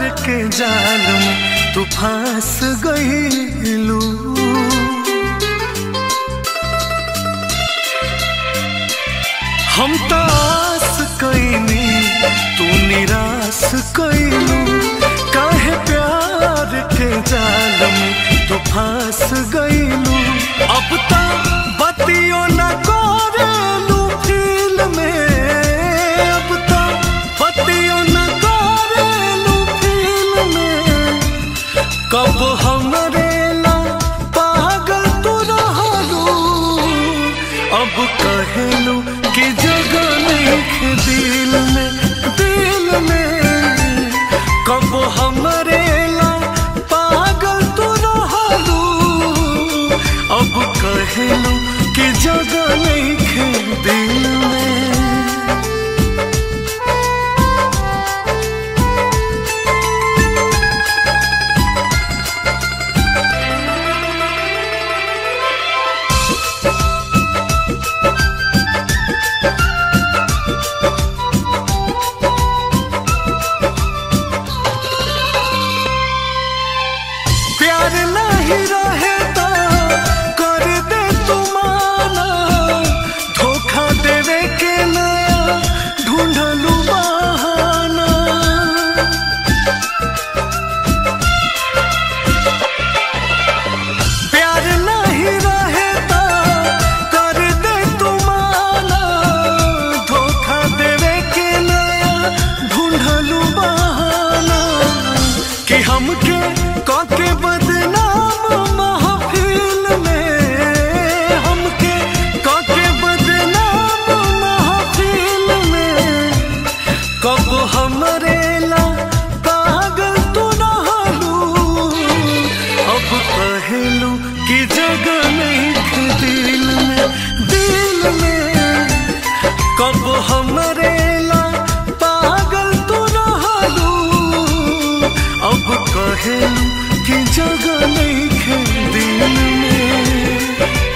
के जाल में तू फांस गईलू हम तो आस कईनी तू निराश कईलू काहे प्यार के जाल में तू फांस गईलू अब तो बतियो न करेलू फील में अब तो बतियो न करेलू फील में कब हमरे ला पागल तू रहलू अब कहेलू कि जगह नहीं दिल में दिल में कब हमरे ला पागल तू रहलू अब कहेलू कि जगह नहीं दिल में प्यार नहीं रहे तो कर दे तू माना धोखा देवे के नया ढूंढलू बहाना प्यार नहीं रहे तो कर दे तू माना धोखा देवे के नया ढूंढलू बहाना कि हमके काके बदनाम महफिल में हमके काके बदनाम महफिल में कब हमरे ला पागल तू रहलू अब कहेलू कि जगह नहीं दिल में दिल में कब हमरे ला पागल तू रहलू अब कहेलू कि जगह नहीं दिल में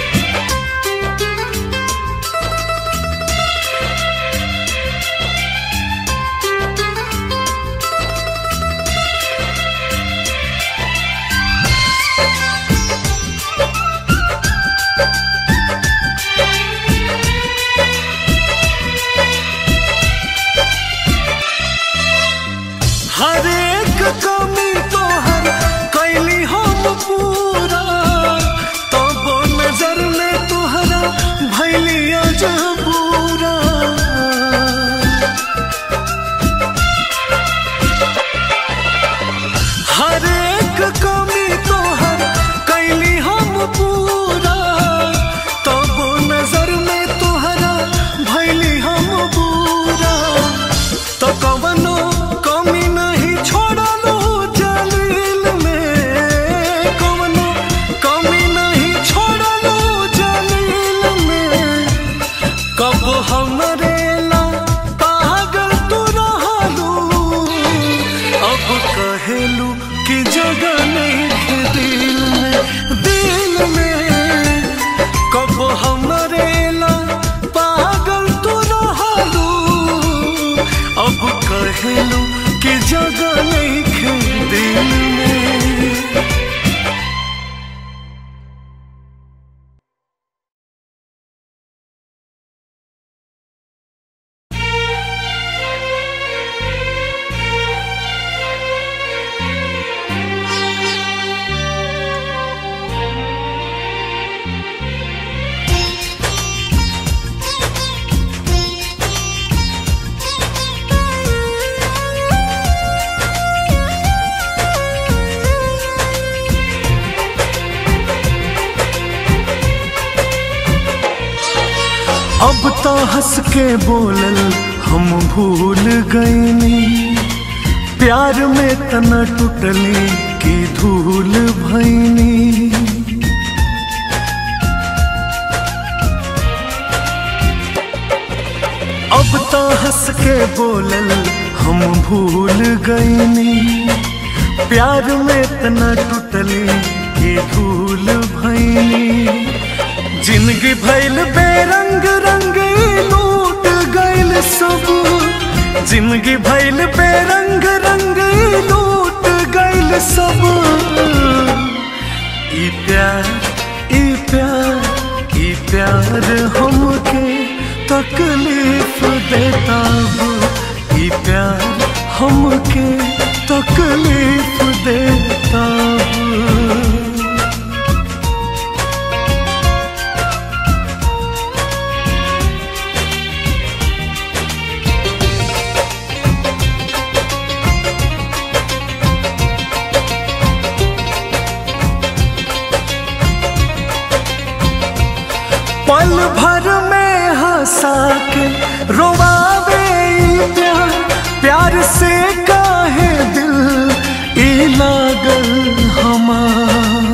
हर एक कमी तो हर कैली हम पूरा तब नजर में तुहरा भैलिया जबूरा हर एक कमी तो हर कैली हम पूरा तब नजर में तुहरा भैली हम पूरा तो कवनो कमी नहीं छोड़लू जलील में कवनो कमी नहीं छोड़लू जलील में कब हमरे ला पागल तू रहलू अब कहेलू कि जगह नहीं दिल में दिल में कब हमरे ला पागल तू रहलू अब कहेलू कि जगह नहीं दिल में अब तो हंस के बोलल हम भूल गईनी प्यार में तना टूटली की धूल भैनी अब तो हंस के बोलल हम भूल गईनी प्यार में इतना टूटली की धूल भैनी जिंदगी भैल बेरंग रंग लूट गइल सब जिंदगी भैल बेरंग रंग लूट सब ई प्यार ई प्यार ई प्यार हमके तकलीफ देता अब ई प्यार हमके तकलीफ देता अब पल भर में हंसा के रोवावे ई प्यार प्यार से काहे दिल ई लागल हमार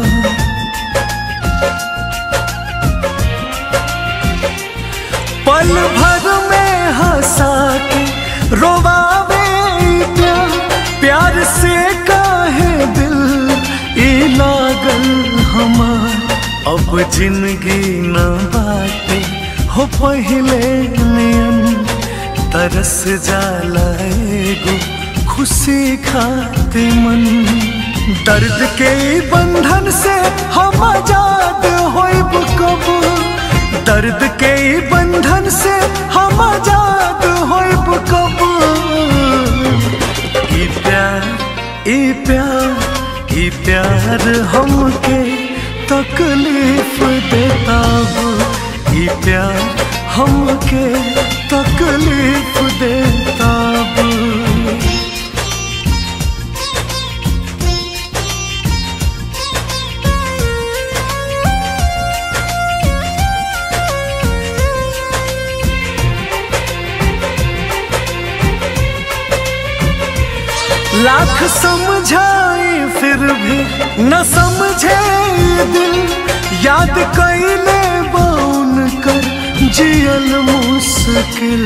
पल भर में हंसा के रोवावे ई प्यार प्यार से काहे दिल ई लागल हमार अब जिंदगी न बाटे हो पहले नियन तरस जाला एगो खुशी खाते मन दर्द के ई बंधन से हम आजाद होइब कब दर्द के ई बंधन से हम आजाद होइब कब ई प्यार ई प्यार ई प्यार हमके तकलीफ देता अब ई प्यार हमके तकलीफ देता अब लाख समझाए फिर भी न समझे ये दिल याद कैले बाउन कर जियल मुश्किल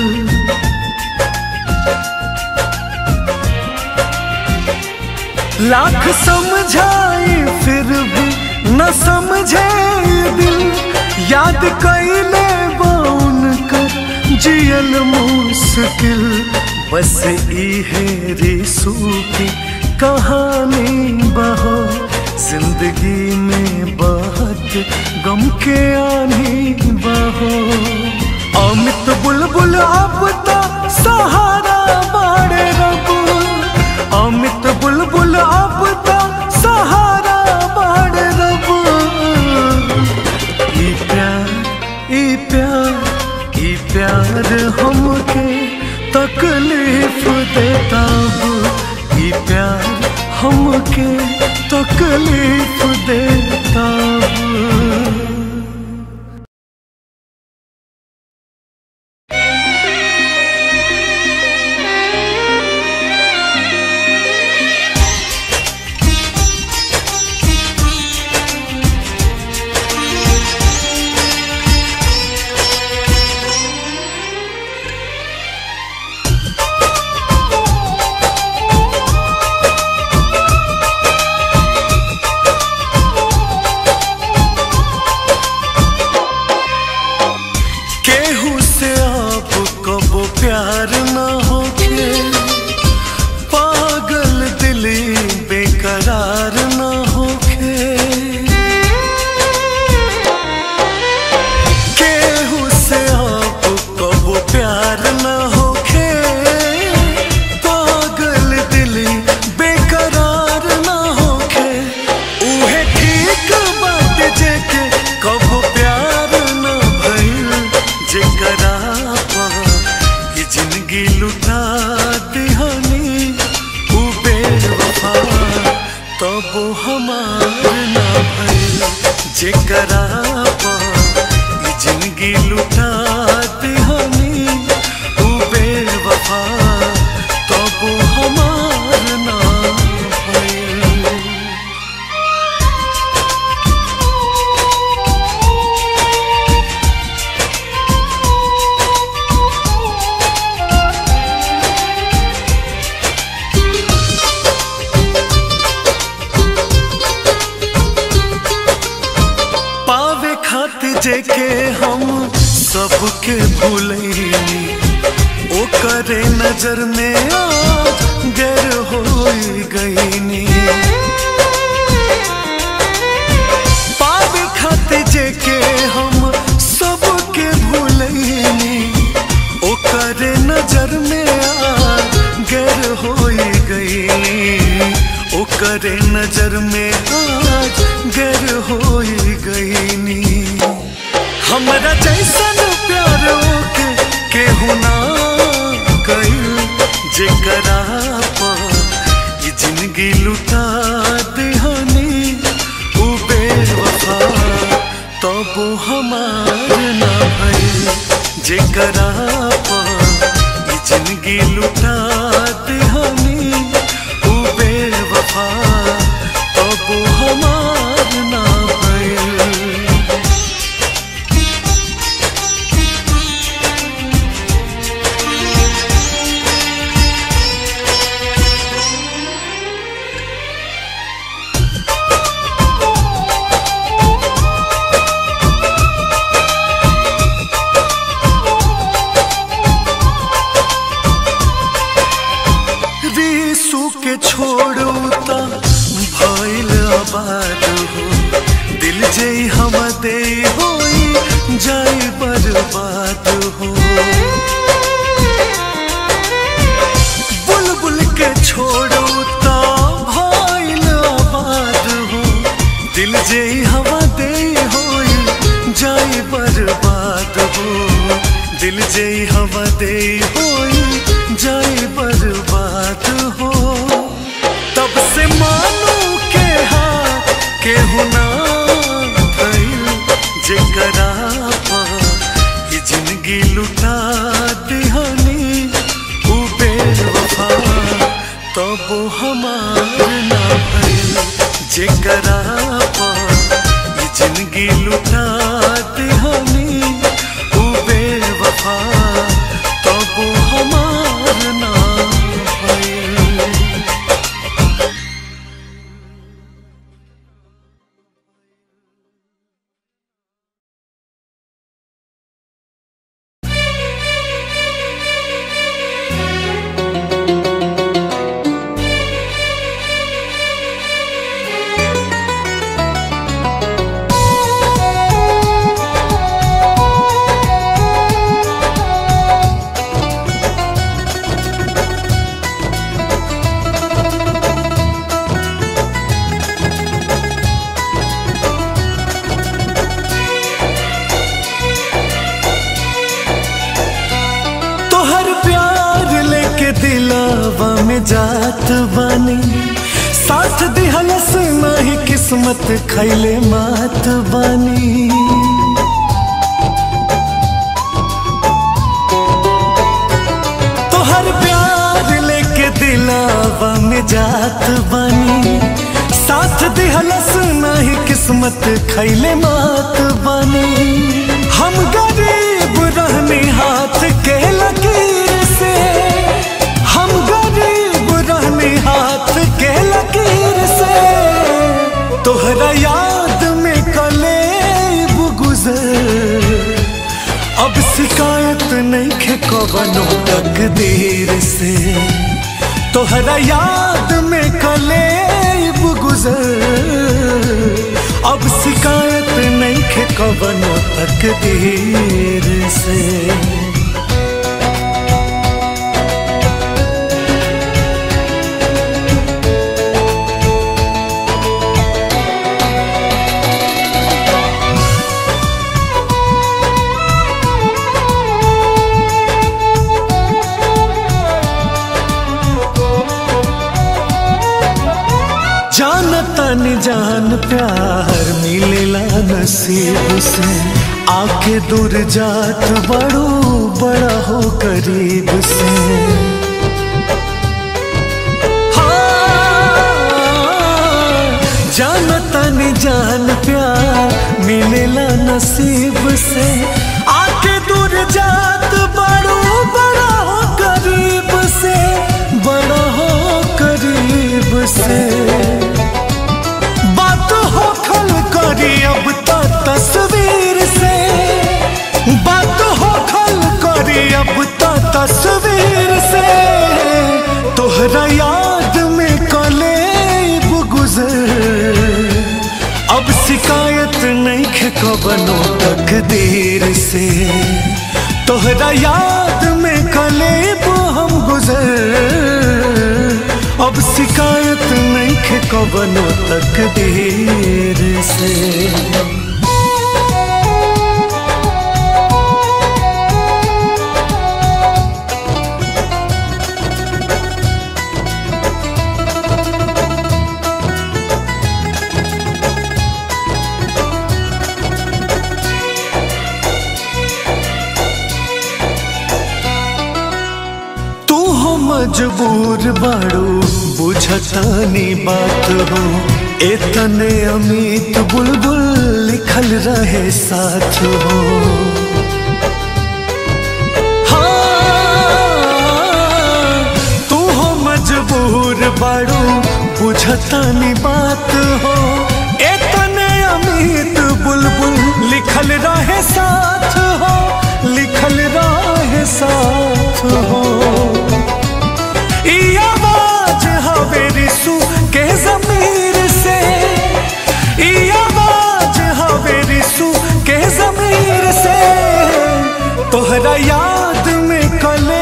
लाख समझाए फिर भी न समझे ये दिल याद कैले बाउन कर जियल मुश्किल बस इहे रिसू की कहानी बहो जिंदगी में बहुत गम के आनी बहो अमित बुलबुल अब तो सहारा बाड़े रब अमित बुलबुल अब तो सहारा बाड़े रब ई प्यार ई प्यार ई प्यार हमके तकलीफ देता अब ई प्यार हमके तकलीफ देता अब केहू से आप कबो प्यार न होके पागल दिली बेकरार न होके केहू से आप कबो प्यार न होके पागल दिली बेकरार न होके उहे ठीक बात जेके कबो प्यार न भइल जेकरा पा ये जिंदगी लुटा दिहनी उ बेवफा तब हमार न भइल जेकरा पा ये जिंदगी लुटा दिहनी उ बेवफा तब हमार न भइल पावे खातिर जेके हम सबके भूलैनी ओ करे नजर में आज गैर हो गईनी ओकरे नजर में आज गैर हो गईनी हमरा जैसन प्यार के केहू ना कइल जेकरा पा ई जिंदगी लुटा देहनी उ बेवफा तब हमार ना भइल जेकरा पा ई जिंदगी लुटा देहनी उ बेवफा तब हमार ना भइल रीसू के छोड़ू त भइल आबाद हो दिल जे हम दे होई जाई बर्बाद हो बुलबुल के छोड़ू त भइल आबाद हो दिल जे हम दे होई जाई बर्बाद हो दिल जे हम दे होई जाई बर्बाद हो तब से मानू के हाथ के हुना भइल जेकरा पा ये जिंदगी लुटा दिहानी उ बेवफा तब हमार ना भइल जेकरा पा ये जिंदगी लुटा दिहानी उ बेवफा तब हमार ना भइल तोहर प्यार लेके दिलावा में जात बानी साथ दिहलस नाही किस्मत खैले मात बानी तोहर प्यार लेके दिलावा में जात बानी साथ दिहलस नाही किस्मत खैले मात बानी हम गरीब रहने हाथ के लकीर से हम गरीब रहने हाथ के लकीर से तोहरा याद में कलेब गुजर अब शिकायत नहीं खे कवनो तकदीर से तोहरा याद में कलेब गुजर अब शिकायत नहीं खे कवनो तकदीर से जानता न जान प्यार मिलेला नसीब से आके दूर जात बड़ो बड़ा हो करीब से हाँ, जानता न जान प्यार मिलेला नसीब से आके दूर जात बड़ो बड़ा हो करीब से बड़ा हो करीब से बात हो खल करी अब तो तस्वीर से बात हो खल करी अब तो तस्वीर से तोहरा याद में कलेब गुजर अब शिकायत नहीं खे कबनो तकदीर से तोहरा याद में कलेब हम गुजर अब शिकायत नहीं खे कवनो तकदीर से तू हो मजबूर बाड़ू बुझतानी बात हो इतने अमित बुलबुल लिखल रहे साथ हो हाँ, तू हो मजबूर बाड़ू बुझतानी बात हो इतने अमित बुलबुल लिखल रहे साथ हो लिखल रहे साथ हो ई आवाज हवे रिसू के जमीर से ई आवाज हवे रिसू के जमीर से तोहरा याद में कले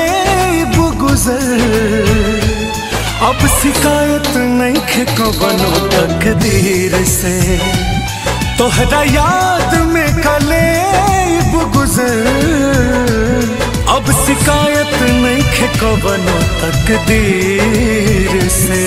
गुजर अब शिकायत नहीं खे कवनो तकदीर से तोहरा याद में कले गुजर अब शिकायत नहीं खे कवनो तकदीर से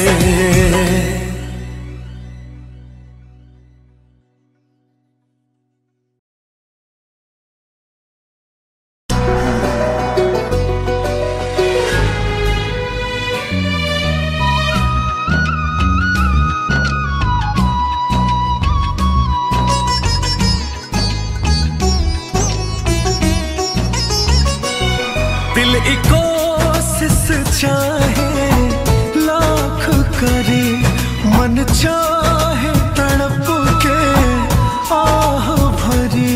दिल एक कोशिश चाहे लाख करे मन चाहे तड़प के आह भरी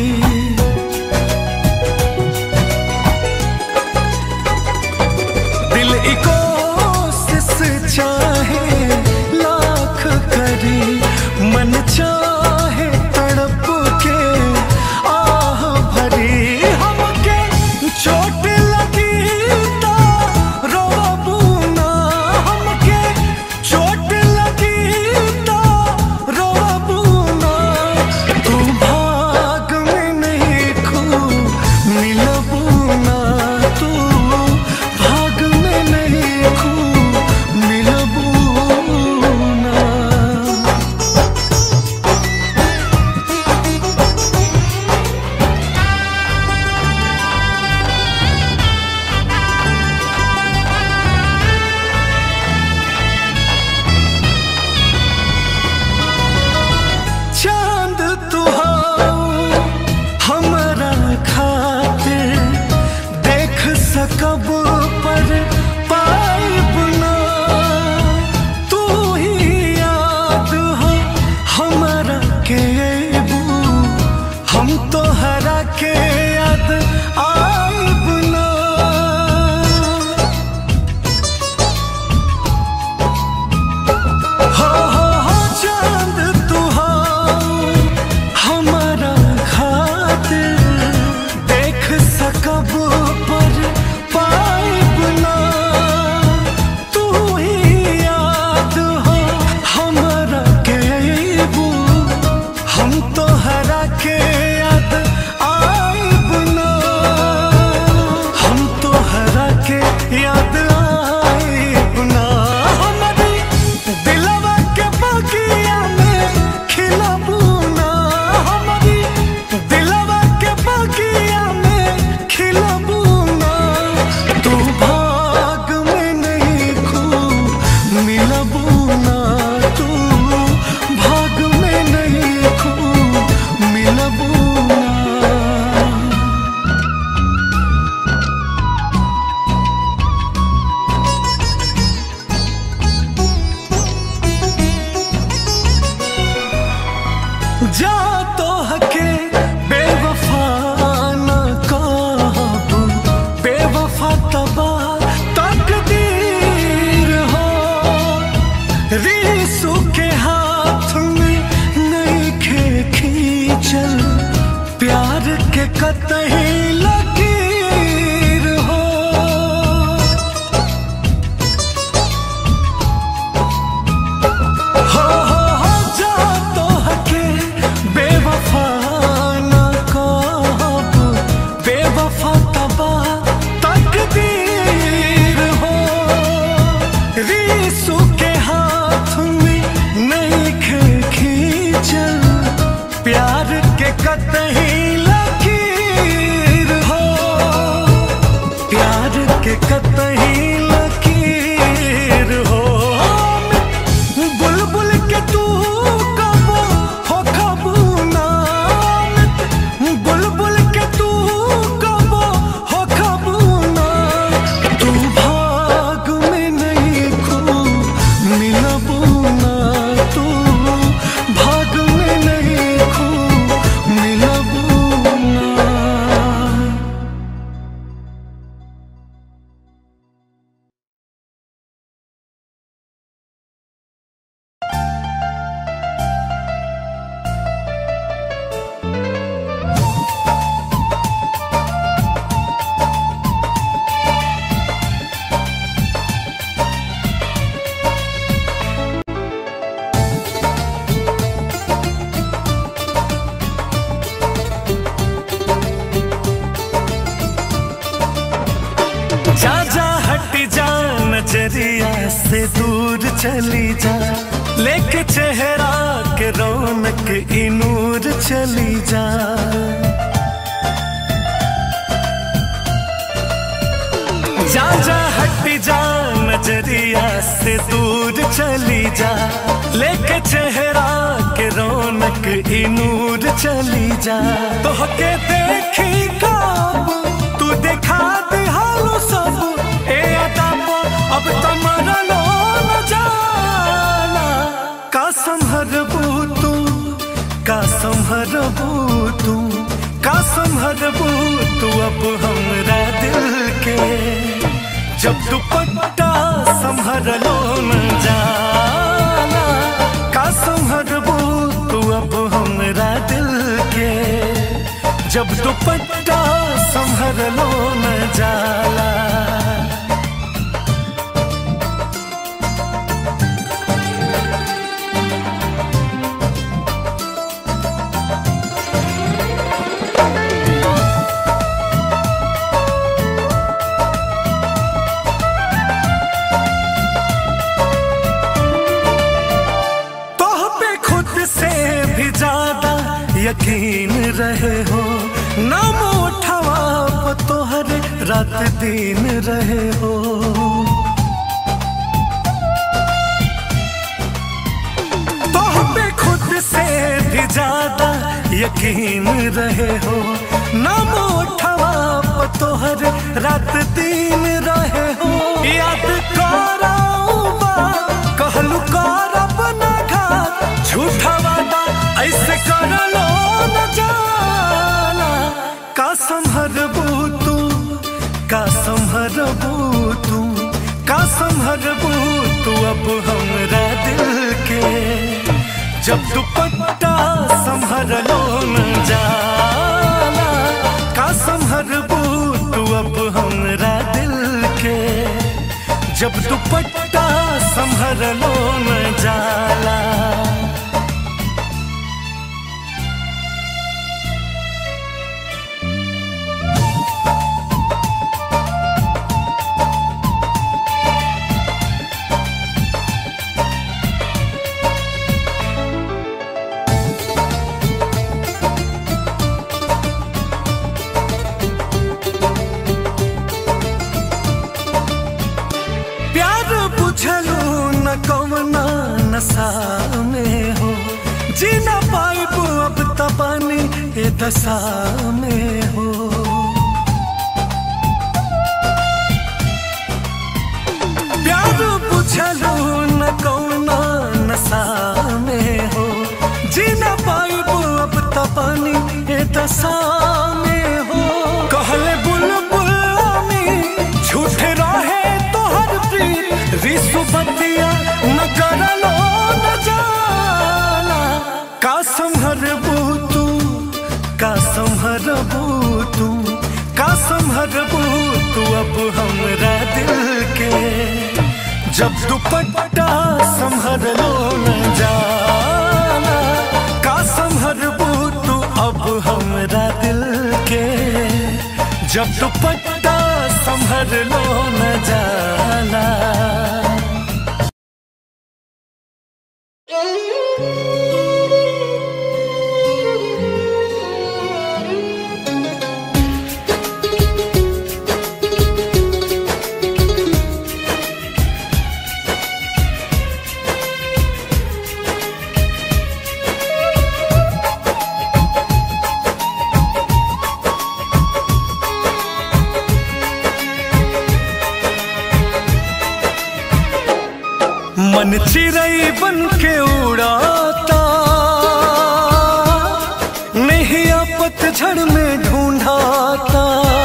दिल एक कोशिश चाहे लाख करे मन चाहे तड़प के आह भरी हमके चोट लगी ता रोबू ना हमके चोट लगी ता रोबू ना तू भाग में नहीं खू मिलबू ना तू भाग में नहीं खू मिलबू ना चांद तुहाओ हमारा खातिर देख सकब पर पाइब ना तू ही याद हो हमारा के अबू हम तो हरा के याद आइब ना हो हो हो चांद तुहाओ हमारा खातिर देख सकब पर पाइब ना तू ही याद हो हमारा के अबू हम तो हरा के याद आइब ना हम तो हरा के याद आइब ना हमारी दिलवा के बगिया में खिलबू ना हमारी दिलवा के बगिया में खिलबू ना तू भाग में नहीं खू मिलबू ना तू भाग में नहीं खू मिलबू ना जा तो हके बेवफा न कहबू बेवफा तबा तकदीर हो रीसू के हाथ में नहीं खे खींचल प्यार के कतही लकीर हो चली जा लेके चेहरा के रौनक ई नूर चली जा जा जा हट जा नजरिया से दूर चली जा लेके चेहरा के रौनक ई नूर चली जा तो के देखी कब तू दिखा दे हालो सब ए अदा पो अब तमरा लो न जाना का संभरबू तू का संभरबू तू का संभरबू तू अब हमरा दिल के जब दुपट्टा संभर लो न जाना का संभरबू तू अब हमरा दिल के जब दुपट्टा संभर लो न जाला तोह पे खुद से भी ज्यादा यकीन रहे हो नाम उठवा तोहर रात दिन रहे हो तोह पे खुद से भी ज्यादा यकीन रहे हो नाम उठवा तोहर रात दिन रहे हो याद कराऊबा कहलू करब ना घात झूठा वादा ऐसे कर लो न जाना का संभरबू तू का संभरबू तू का संभरबू तू अब हमरा दिल के जब दुपट्टा संभर लो न जाना का संभरबू तू अब हमरा दिल के जब दुपट्टा संभर लो न जाला प्यार बुझलू न कवना नशा में हो जीना पाइबू अब तबानी ए दशा में हो प्यार बुझलू न कवना नशा में हो जीना पाइबू अब तबानी ए दशा में हो कहले बुलबुल झूठ रहे तोहर प्रीत रिसु बतिया न करलो न जाना का संभरबू तू का संभरबू तू का संभरबू तू अब हमरा दिल के जब दुपट्टा संभर लो न जाना का संभरबू तू अब हमरा दिल के जब दुपट्टा संभर लो न जाला मन चिड़ई बन के उड़ाता नहीं पतझड़ में ढूंढाता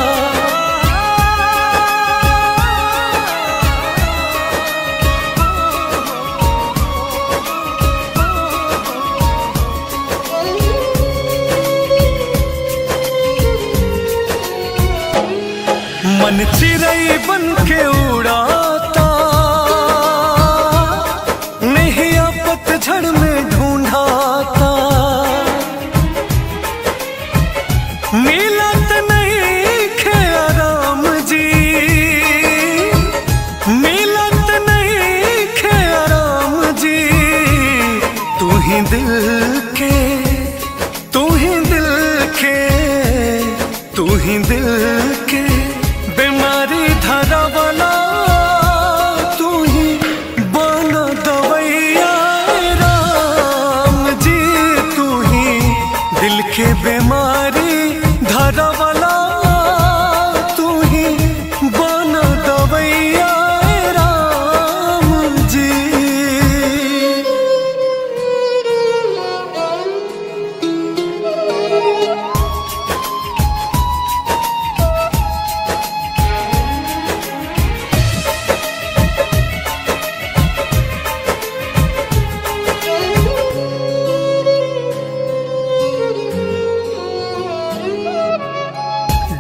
मन चिड़ई बन के उड़ाता नहीं पतझड़ में ढूंढाता मिलत नहीं खे राम जी मिलत नहीं खे राम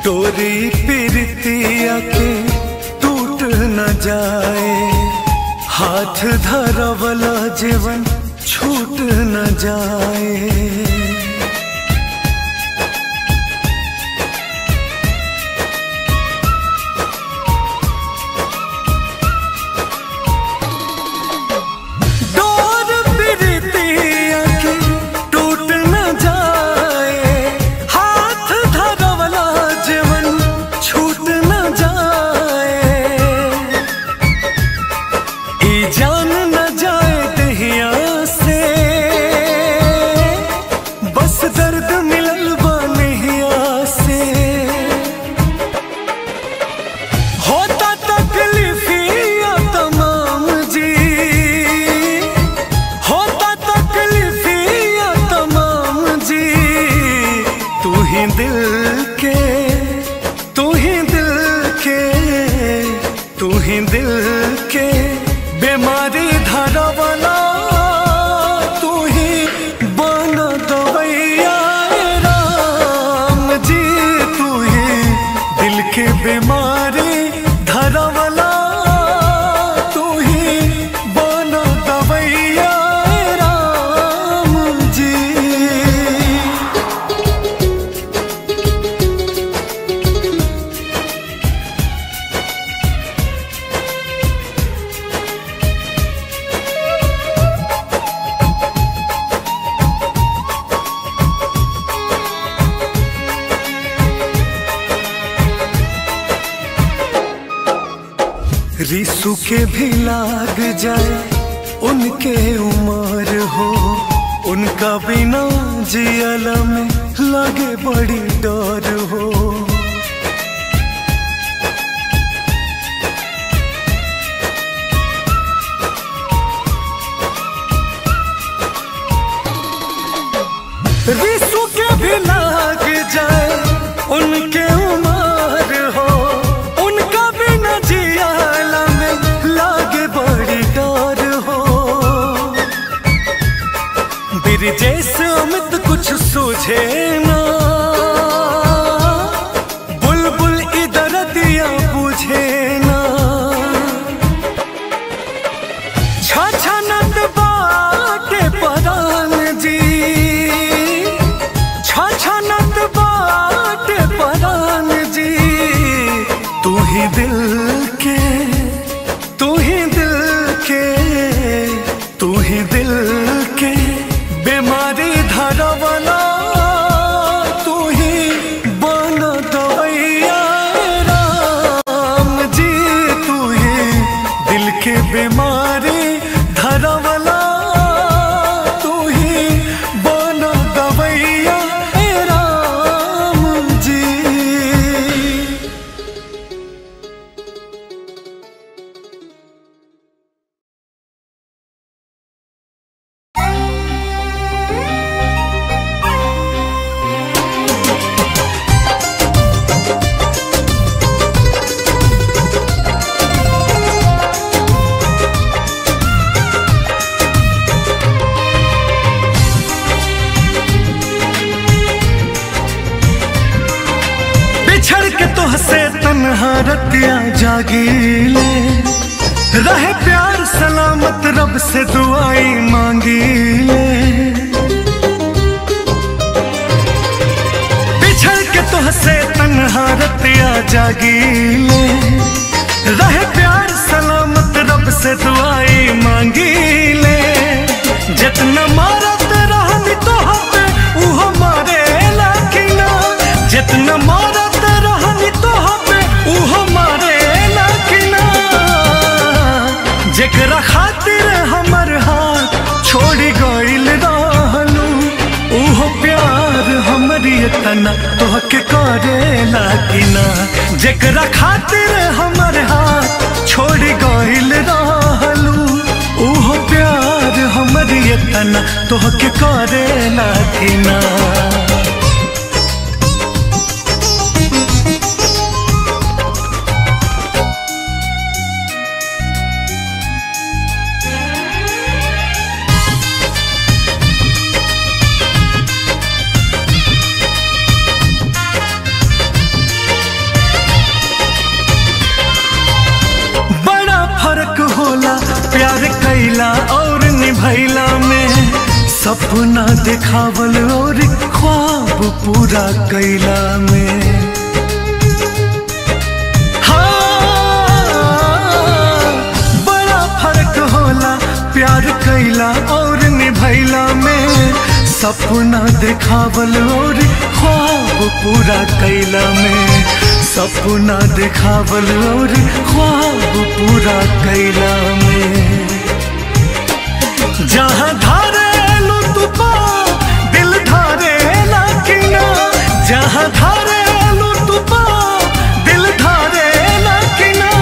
डोरी पिरतिया के टूट न जाए हाथ धरवला जीवन छूट न जाए डोर पिरतिया के टूट न जाए हाथ धरवला जीवन छूट न जाए ई जान न जाए दहिया से बस दर्द मिलल बा नहिया से होता तकलीफिया तमाम जी होता तकलीफिया तमाम जी तू ही दिल के तू ही दिल के तू ही दिल के बीमारी धरवला तू ही बन दवैया राम जी तू ही दिल के बीमारी धरवला तू ही बन दवैया राम जी रिसु के भी लाग जाए उनके उमर हो उनका बिना जियल में लगे बड़ी डर हो रिसु के भी लाग जाए उनके उमर हो उनका भी न जियाला में लागे बड़ी डर हो बिरजेस अमित कुछ सूझे ना बुलबुल इधर दिया बुझे ना छछनत बाटे परान जी छछनत बाटे परान जी तू ही दिल के तू ही दिल के तू ही दिल के बीमारी धरवला तू ही बन दवैया राम जी तू ही दिल के बीमारी धरवला तू ही बन दवैया राम जी बिछड़ के तो हसे तन्हा रतिया जागीले रहे प्यार सलामत रब से दुआई मांगी ले बिछड़ के तो हसे तन्हा रतिया जागीले रहे प्यार सलामत रब से दुआई मांगी ले जितना मारत रहनी तो पे उहो मारे लाकिना जितना मारत रहनी तो पे उहो मारे लाकिना जेकरा खातिर हमर हाथ छोड़ी गइल रहलू उहो प्यार हमरी तना तोहके करेला कि ना जेकरा खातिर हमर हाथ छोड़ी गइल रहलू उहो प्यार हमरी तना तोहके करेला कि ना सपना दिखावल और ख्वाब पूरा कैला में हाँ, बड़ा फर्क होला प्यार कैला और निभैला में सपना दिखावल और ख्वाब पूरा कैला में सपना दिखावल और ख्वाब पूरा कैला में जहाँ धारे तू पा दिल धारे किना जहाँ धारे तू पा दिल धारे किना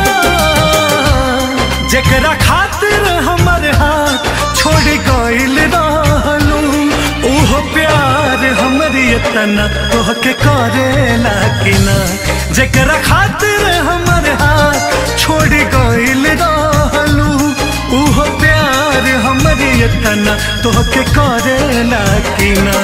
जकरा खातिर हमर हाथ छोड़ गइल रहलू ओहो प्यार हमरी इतना तोहके करेला किना जकरा खातिर हमर हाथ छोड़ गइल रहलू ओहो प्यार हमरी इतना तोहके करेला किना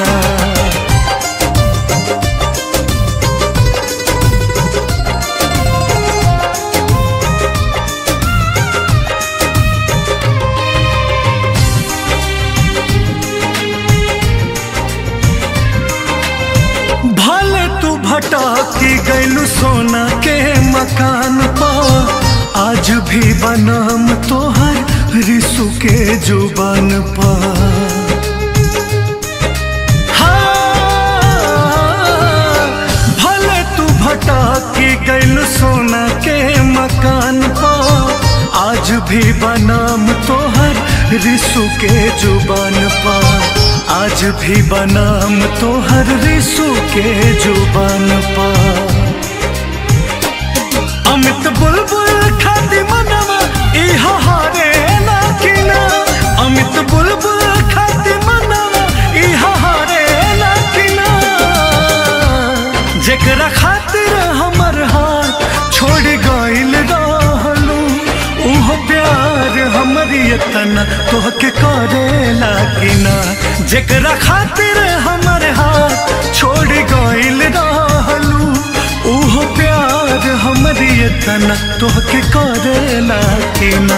भले तू भटकी गैलू सोना के मकान पा आज भी बनाम तोहर रिसु के जुबान पा हाँ, भले तू भटकी गैलू सोना के मकान पा आज भी बनाम तोहर रिसु के जुबान पा आज भी बनाम तोहर रिसु के जुबान पा अमित बुलबुल खाती मनवा इहा हारे ना किना अमित बुलबुल खाती मनवा इहा हारे ना किना जेकरा खातिर हमर हाथ छोड़ गइल रहलू उहो प्यार हमरी इतना तोहके करेला किना जेकरा खातिर हमर हाथ छोड़ गइल रहलू उहो प्यार हमरी इतना तोहके करेला किना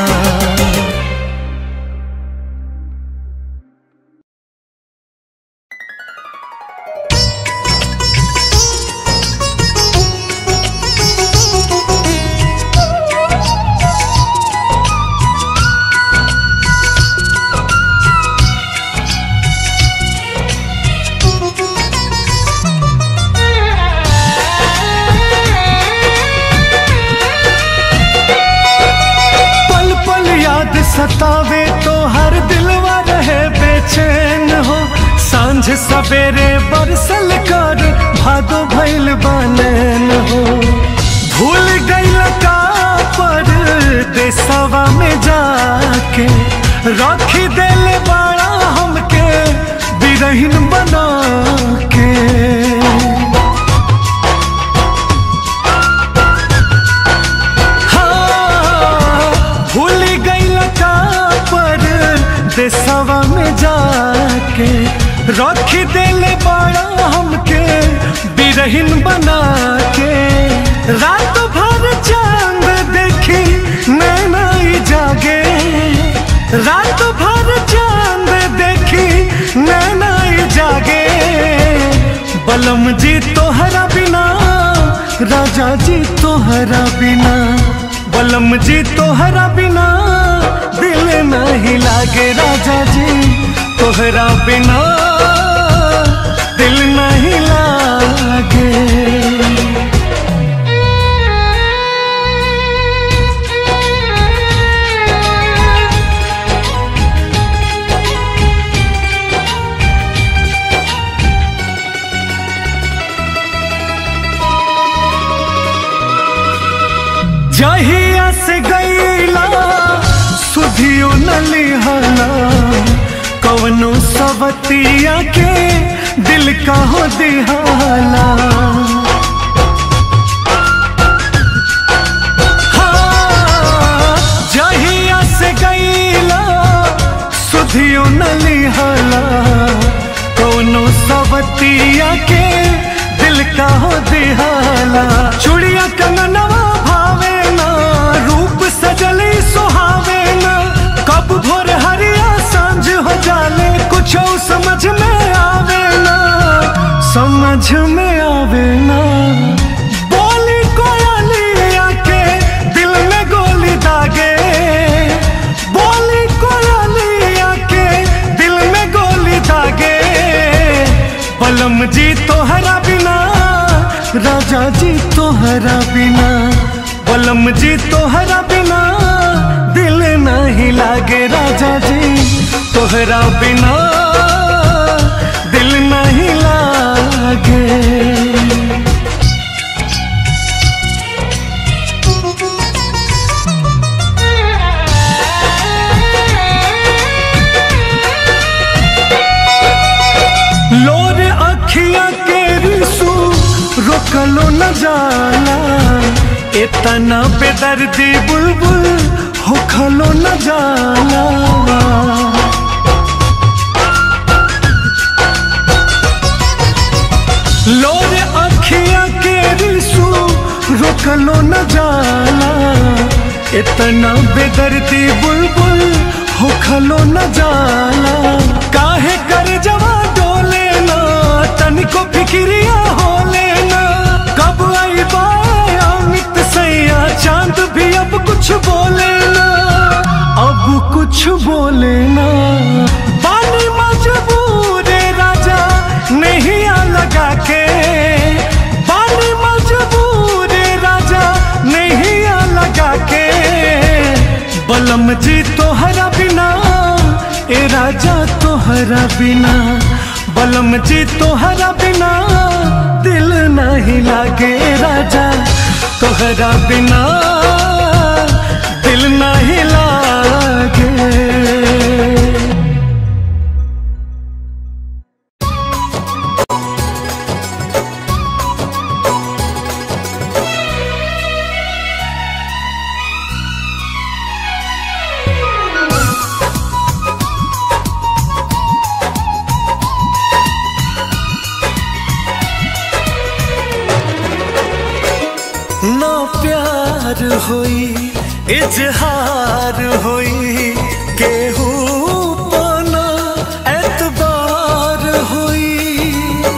पल पल याद सतावे तो हर दिलवा रहे बेचैन हो सांझ सवेरे बरसल कर भादो भैल बनैन हो भूल गइल का पर देसवा में जाके रखी दिल बड़ा हमके बिरहिन बना के हाँ, भूल गइल का पर देसवा में जाके रख दिल बड़ा हमके बिरहिन बना के रात भर चांद देखी नैना ही जागे रात भर चांद देखी नैना ही जागे बलम जी तोहरा बिना राजा जी तोहरा बिना बलम जी तोहरा बिना दिल नहीं लागे राजा जी तोहरा बिना दिल नहीं लागे जहिया से गईला सुधियो न लिहला कवनो सवतिया के दिल का हो दिहाला हाँ, जहिया से गईला सुधियो न लिहला कवनो सवतिया के दिल का हो दिहाला चुड़िया कंगनवा भावे ना रूप सजली सुहावे ना कब भोर हरिया सांझ हो जाले कुछ बलम जी तोहरा बिना राजा जी तोहरा बिना बलम जी तोहरा बिना दिल नहीं लागे राजा जी तोहरा बिना दिल नहीं लागे लोर अखिया के रिसू रोकलो न जाला इतना बेदर्दी बुलबुल होखलो न जाला लोर अखिया के रिसू रोकलो न जाला इतना बेदर्दी बुलबुल होखलो न जाला काहे कर जवा डोले ना तनिको फिक्रिया होले ना कब आई बाय अमित सैया चांद भी अब कुछ बोले ना अब कुछ बोले ना पानी मजबूर राजा नहीं आ लगा के पानी मजबूर राजा नहीं आ लगा के बलम जी तोहरा बिना ए राजा तोहरा बिना बलम जी तोहरा बिना दिल नहीं लागे राजा तोहरा बिना दिल नहीं लागे ना प्यार होई इजहार होई केहू पाना एतबार होई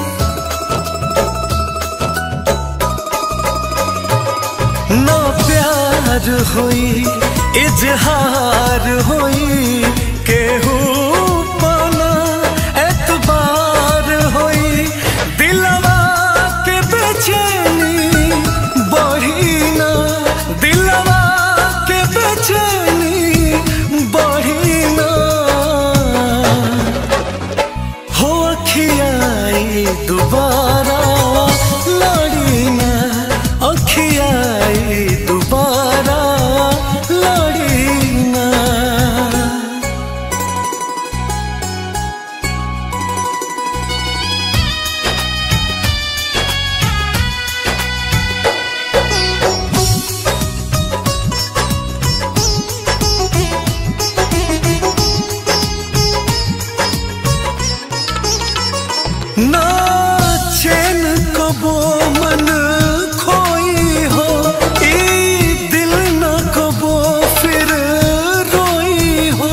ना प्यार होई इजहार होई केहू पाना एतबार होई दिलवा के बेचैनी बढ़ी ना दिलवा के बेचैनी बढ़ी ना हो अखियाई दोबारा लड़ी ना अखियाई दोबारा लड़ी ना ना चैन कबो मन खोई हो ई दिल न कबो फिर रोई हो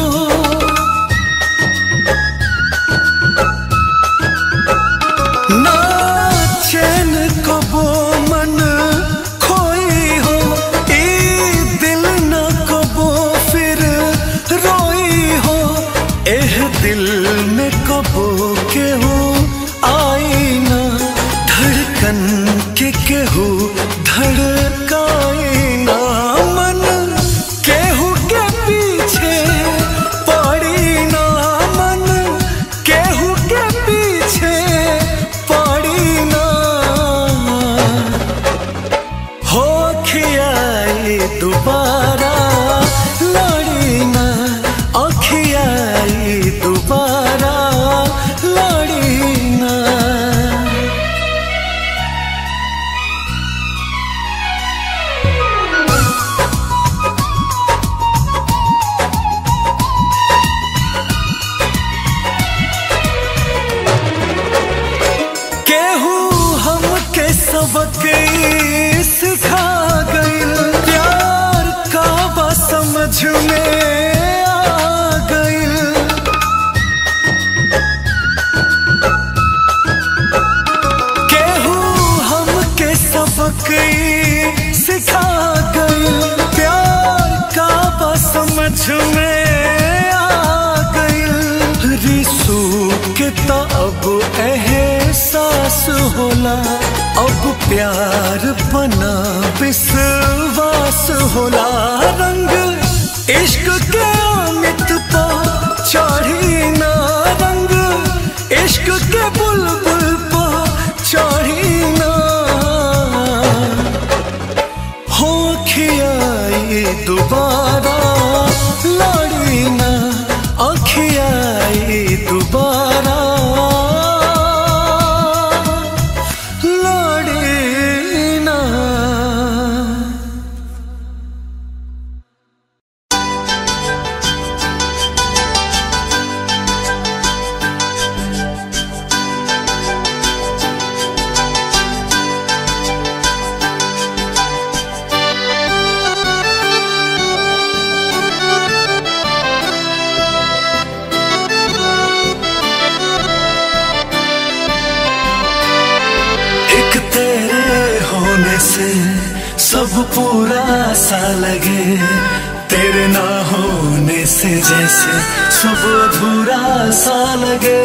ना चैन कबो मन खोई हो ई दिल न कबो फिर रोई हो एह दिल में कबो केहू आई ना धड़कन के केहू धड़काई ना मन केहू के पीछे पड़ी ना मन केहू के पीछे पड़ी ना हो खियाई दोबारा लड़ी ना अखियाई दोबारा लड़ी ना केहू हमके सबक ई सिखा गइल प्यार का बा समझ में आ गइल केहू हमके सबक ई सिखा गइल प्यार का बा समझ में आ गइल रिसू के तब एहसास एहसास होला अब प्यार बना विश्वास होला रंग इश्क के अमित पा चढ़ी ना रंग इश्क के बुलबुल पा चढ़ी ना हो खियाई दोबारा लड़ी ना अखियाई दोबारा लड़ी ना एक तेरे होने से सब पूरा सा लगे तेरे ना होने से जैसे सब अधूरा सा लगे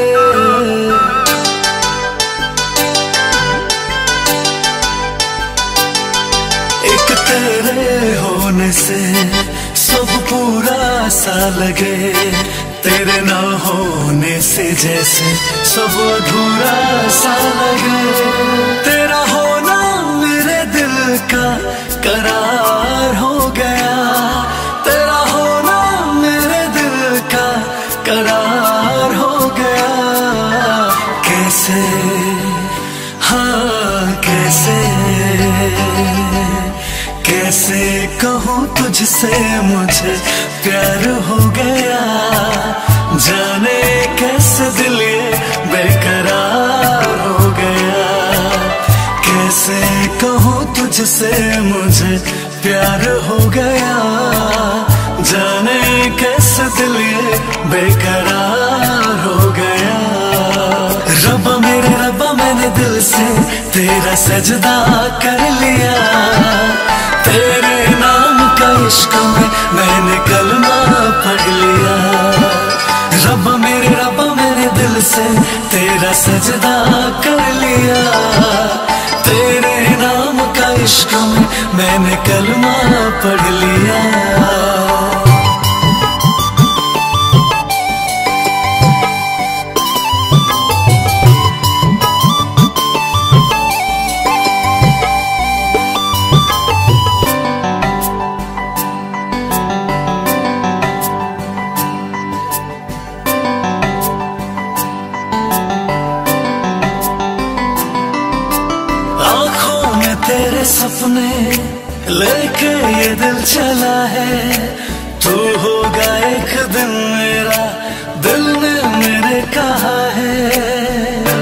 एक तेरे होने से सब पूरा सा लगे तेरे ना होने से जैसे सब अधूरा सा लगे तेरा होना मेरे दिल का करार हो गया तेरा होना मेरे दिल का करार हो गया कैसे हाँ कैसे कैसे कहूँ तुझसे मुझे प्यार हो गया जाने कैसे दिल ये बेकरार हो गया कैसे कहूँ तुझसे मुझे प्यार हो गया जाने कैसे दिल ये बेकरार हो गया रब्बा मेरे रब्बा मैंने दिल से तेरा सजदा कर लिया तेरे नाम का इश्क में मैंने कलमा पढ़ लिया रब्बा मेरे रब्बा मेरे दिल से तेरा सजदा कर लिया तेरे नाम का इश्क में मैंने कलमा पढ़ लिया आंखों में तेरे सपने लेके ये दिल चला है तू होगा एक दिन मेरा दिल ने मेरे कहा है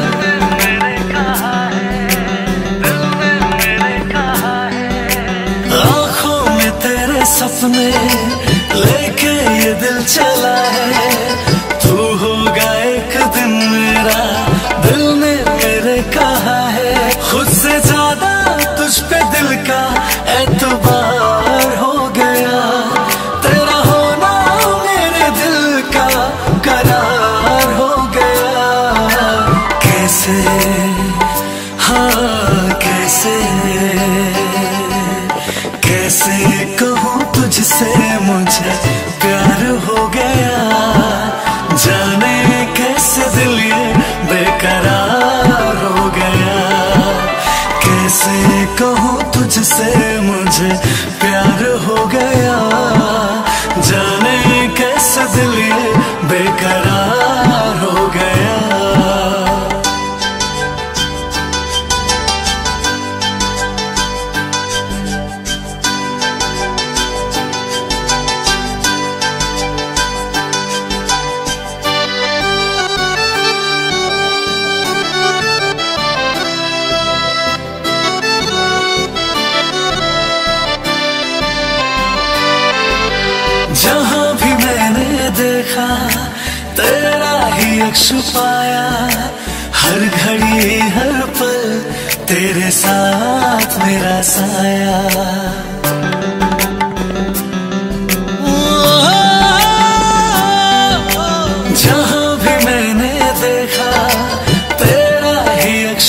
आंखों में तेरे सपने लेके ये दिल चला है तू होगा एक दिन मेरा दिल ने मेरे कहा है खुद से ज्यादा तुझ पे दिल का एतबार हो गया तेरा होना मेरे दिल का करार हो गया कैसे हाँ कैसे कैसे कहूँ तुझसे मुझे प्यार हो गया जाने कैसे दिल ये बेकरार हो गया कैसे कहूँ तुझसे मुझे प्यार हो गया जाने कैसे दिल ये बेकरार हो गया जहाँ भी मैंने देखा तेरा ही अक्ष पाया हर घड़ी हर पल तेरे साथ मेरा साया जहाँ भी मैंने देखा तेरा ही अक्ष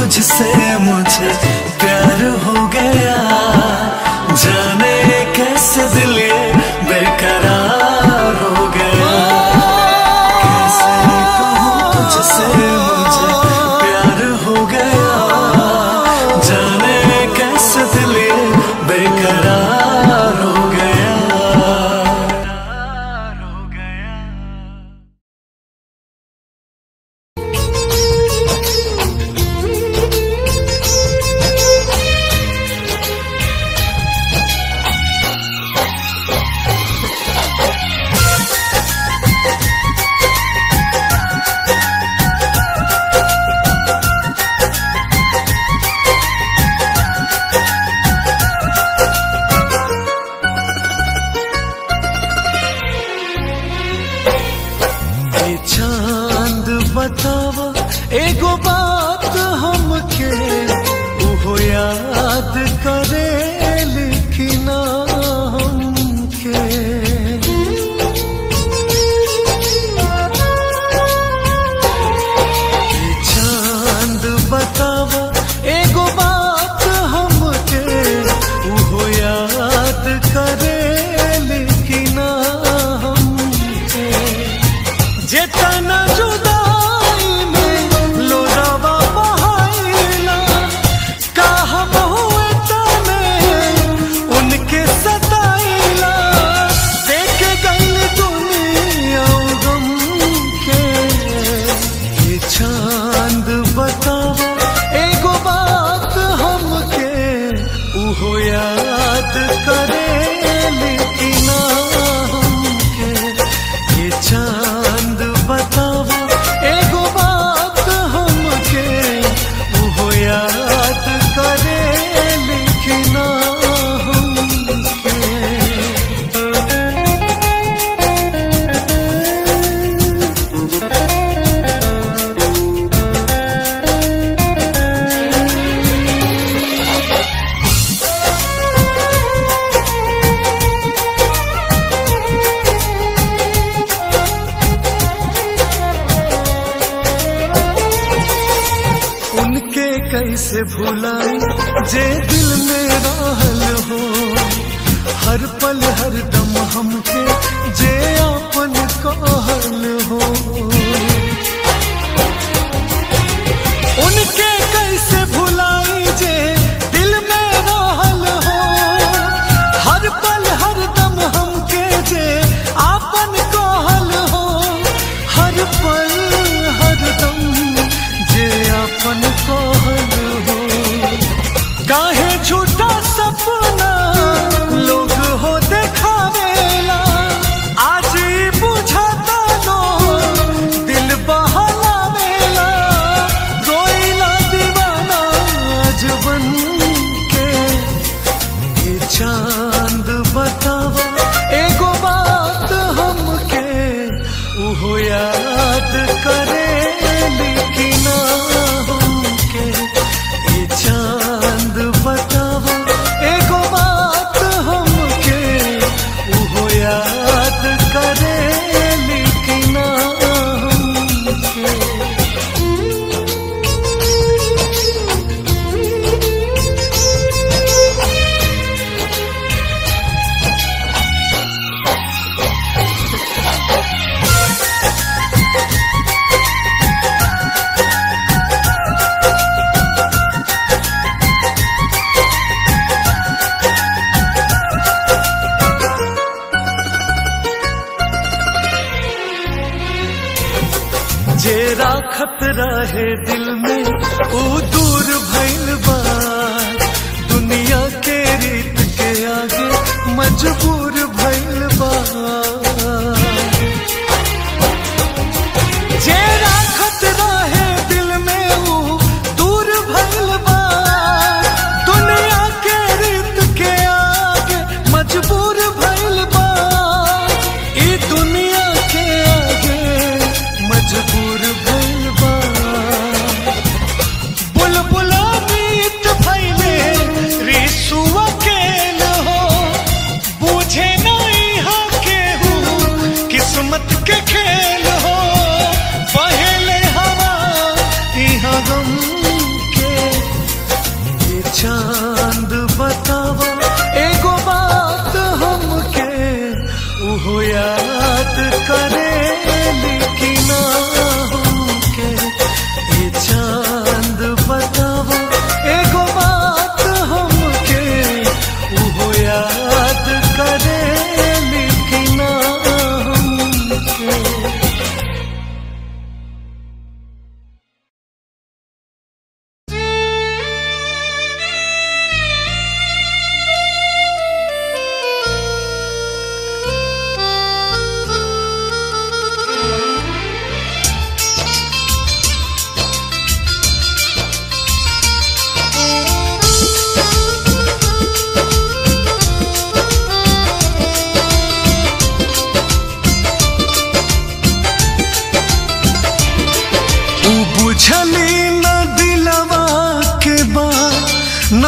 तुझसे मुझे प्यार हो गया जाने कैसे दिल ये बेकरार हो गया कैसे कहूँ तुझसे मुझे प्यार हो गया जाने कैसे दिल ये बेकरार हो गया हो गया ये चांद बतावा एगो बात हमके उहो याद करे लेकिन हमके ये चांद बतावा एगो बात हमके उहो याद करे लेकिन हमके जेतना जुदाई में लोरावा बहाइला का हम हुए तने उनके सताइला देख गई दुनिया गम के ये चांद बतावा एगो बात हमके उहो याद करे लेकिन हमके ये चांद बतावा एगो बात हमके उहो याद करे लेकिन हमके उनके कैसे भुलाई जे दिल में रहल हो हर पल हर दम हमके जे अपन कहल हो उनके कैसे भुलाई जे दिल में रहल हो हर पल हर दम हमके जे आपन कहल हो हर पल हर दम जे आपन कहल हो काहे झूठा सपना लोग हो देखावेला आज ही बुझाता लो दिल बहलावेला रोइला दीवाना जबन के ये चांद बतावा एगो बात हमके उहो याद करे लेकिन हमके ये चांद बतावा एगो बात हमके उहो याद करे लेकिन हमके जे राखत रहे दिल में ओ दूर भइल बा दुनिया के रीत के आगे मजबूर भइल बा जे राखत रहे दिल में ओ दूर भइल बा दुनिया के रीत के आगे मजबूर भइल बा ई दुनिया के आगे मजबूर भइल बा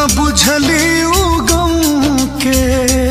बुझली उ गम के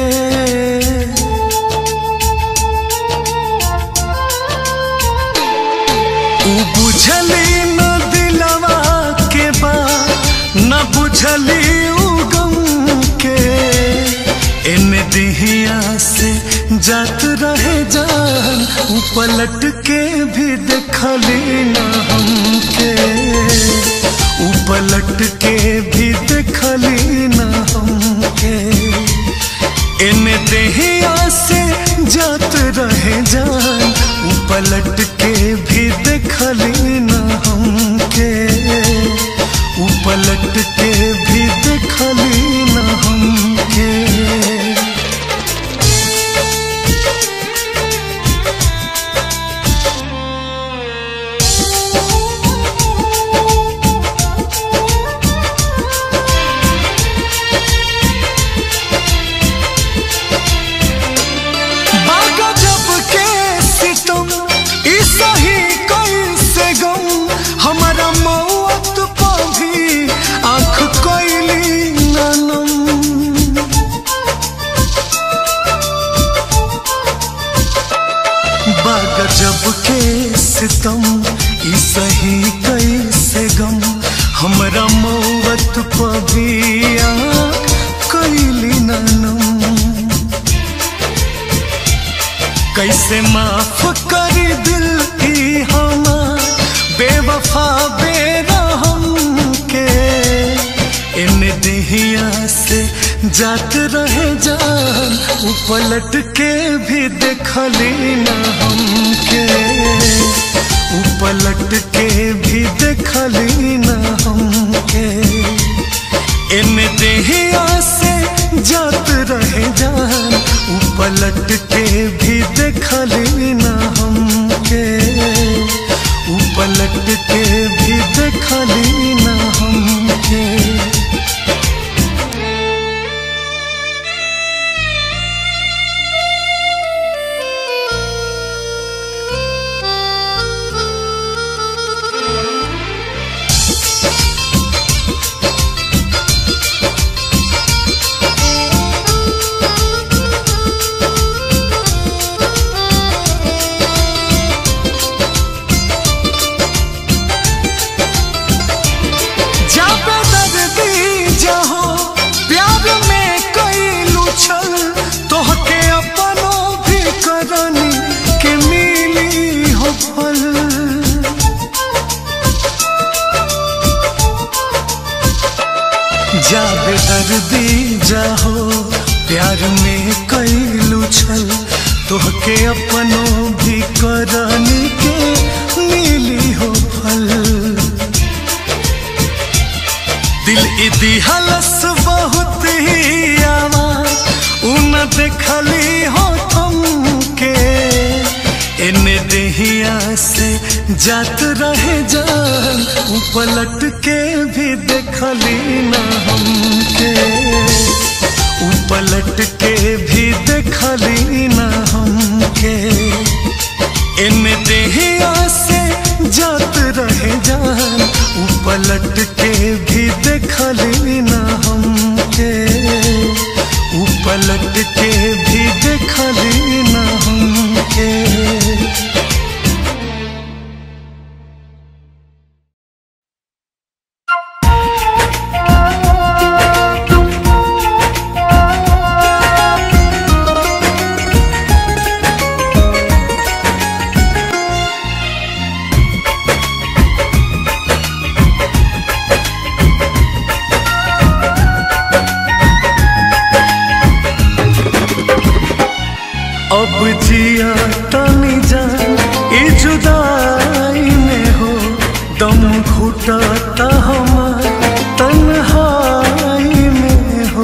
उ बुझली न दिलवा के बा न बुझली उ गम के इन दिहिया से जात रहे जान उ पलट के भी देखली न हमके उ पलट के भी देखली न हमके इन देहिया से जात रहे जान उ पलट के भी देखली न हमके उ पलट के भी देखली न हमके बागा जब के सितम ई सही कैसे गम हमारा मौत पर भी आँख कैली ननम बागा जब के सितम ई सही कैसे गम हमारा मौत पर भी आँख कैली ननम कैसे माफ कर दिल की हमार बेवफा बेरहम के इन दिहिया से जात रहे जान उ पलट के भी देखली न हमके उ पलट के भी देखली न हमके इन देहिया से जात रहे जान उ पलट के भी देखली न हमके उ पलट के भी देखली न हमके जाबे दर्दी जहो प्यार में कई लुछल तोहके अपनो भी करनी के मिली हो फल जाबे दर्दी जाहो प्यार में कई लुछल तोहके अपनो भी करनी के मिली हो फल दिल इदी हलस बहुत ही आवाज उन देखली हो तुमके इन देहिया से जात रहे जान उ पलट के भी देखली न हमके उ पलट के भी देखली न हमके इन देहिया से जात रहे जान उ पलट के भी देखली न हमके उ पलट के भी देखली न हमके अब जिया तनी जान ई जुदाई में हो दम घुटता हमार तन्हाई में हो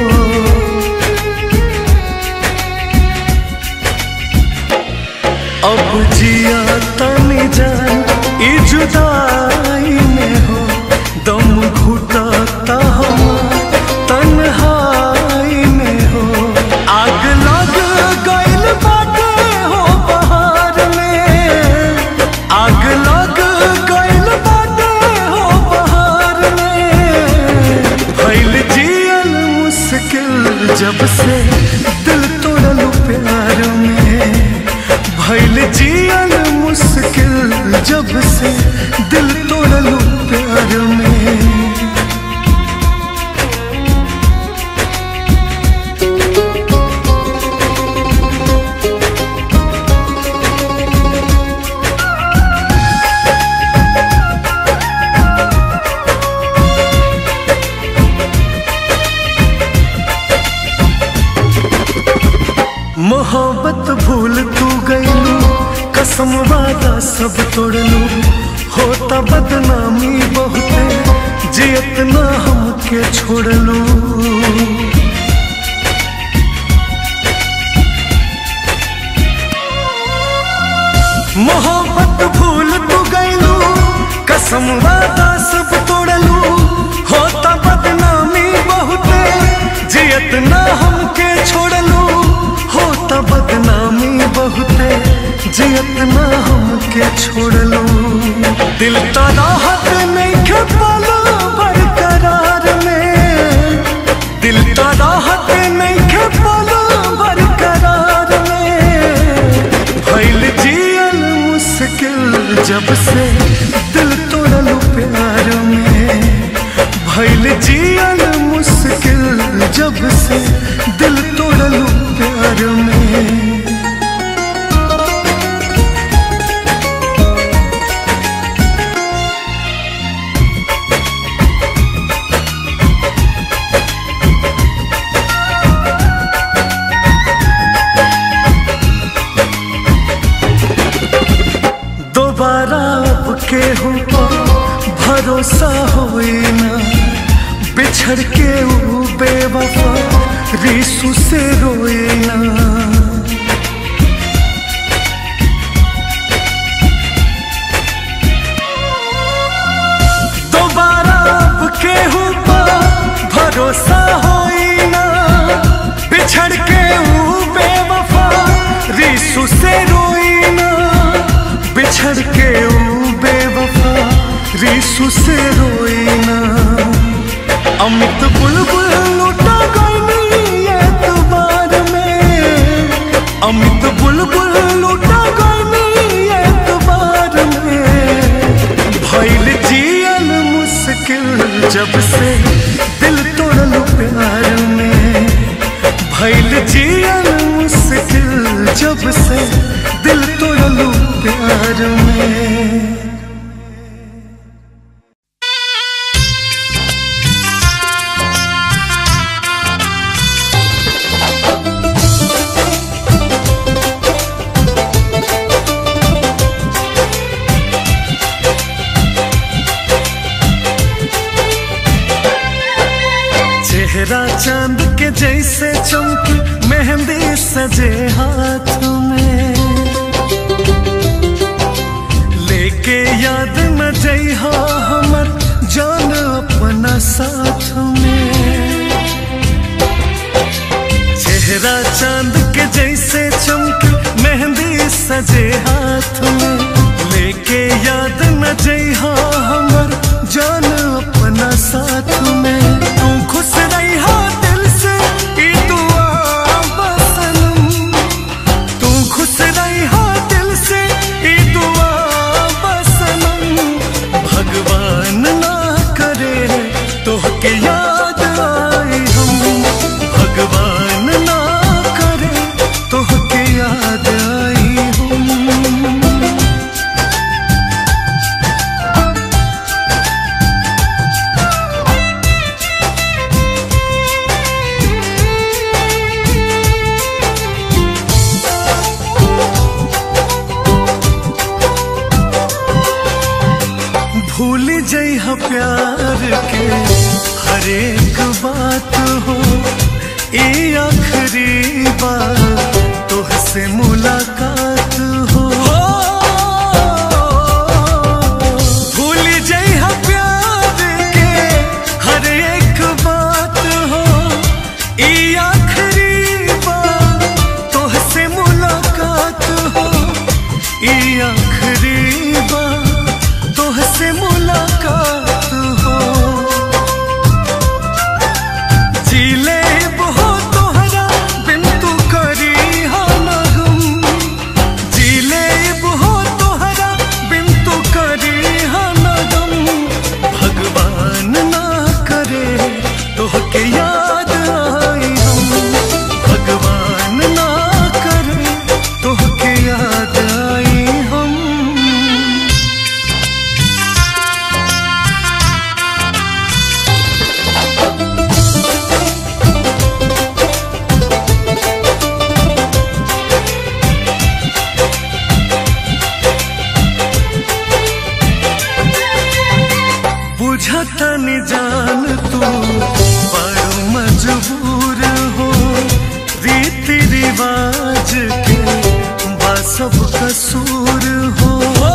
अब जिया तनी जान ई जुदाई में हो दम घुटता हमार तन्हाई में हो आग लग गइल बाटे हो जब से दिल तोड़लू प्यार में भैल जियल मुश्किल जब से दिल तोड़लू प्यार में मोहब्बत भूल तू गईलू कसम वादा सब तोड़लू होता बदनामी बहुते जियत ना हमके छोड़लू मोहब्बत भूल तू गईलू कसम वादा सब तोड़लू होता बदनामी बहुते जियत ना हमके छोड़लू होता बदनामी बहुते जियत ना हमके छोड़लू दिल तो राहत नहीं के पालो बरकरार में दिल तो राहत नहीं के पालो बरकरार में भइल जियल मुश्किल जब से दिल तोड़लू प्यार में भइल जियल मुश्किल जब से दिल तोड़लू प्यार में दोबारा अब केहू पर भरोसा होई ना बिछड़ के ऊ बेवफा रिसू से रोए ना दोबारा अब केहू पर भरोसा होई ना बिछड़ के ऊ बेवफा रिसू से रोई ना बिछड़ के ऊ बेवफा रिसू से रोई ना अमित बुलबुल लुटा गई एतबार में अमित बुलबुल लुटा गई एतबार में भइल जियल मुश्किल जब से दिल तोड़ल प्यार में भइल जियल मुश्किल जब से दिल तोड़ल प्यार में चेहरा चांद के जैसे चमकी मेहंदी सजे हाथ में लेके याद न जइहा हमर जान अपना साथ में चेहरा चांद के जैसे चमकी मेहंदी सजे हाथ में लेके याद न जइहा हमर जान अपना साथ में तू खुश रहिहा दिल से ई दुआ बसनम तू खुश रहिहा दिल से ई दुआ बसनम भगवान ना करे तोहके याद आई हम भगवान ना करे तोहके याद आई हम भूल जइह प्यार के हर एक बात हो ये आखिरी बार तुहसे मुलाकात हो भूल जइह प्यार के हर एक बात हो ये आखिरी बार तुहसे मुलाकात हो ये आखिरी बार तुहसे मुलाकात हो जी ले हो तो तू बड़ो मजबूर हो रीति रिवाज के बा सब कसूर हो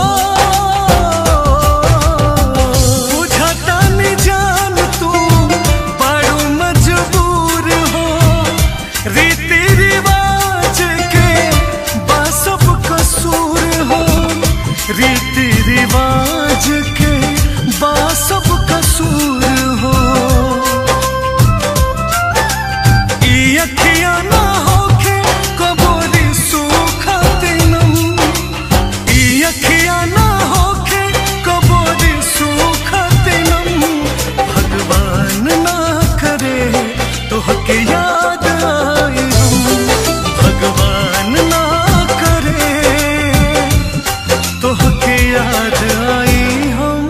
बुझता नहीं जान तू बड़ो मजबूर हो रीति रिवाज के बा सब कसूर हो रीति रिवाज के बा सब कसूर हो ई अखियां ना होखे कबोरी सुखत नम ई अखियां ना होखे कबोरी सुखत नम भगवान ना करे तोहके याद आए हम भगवान ना करे तोहके याद आई हम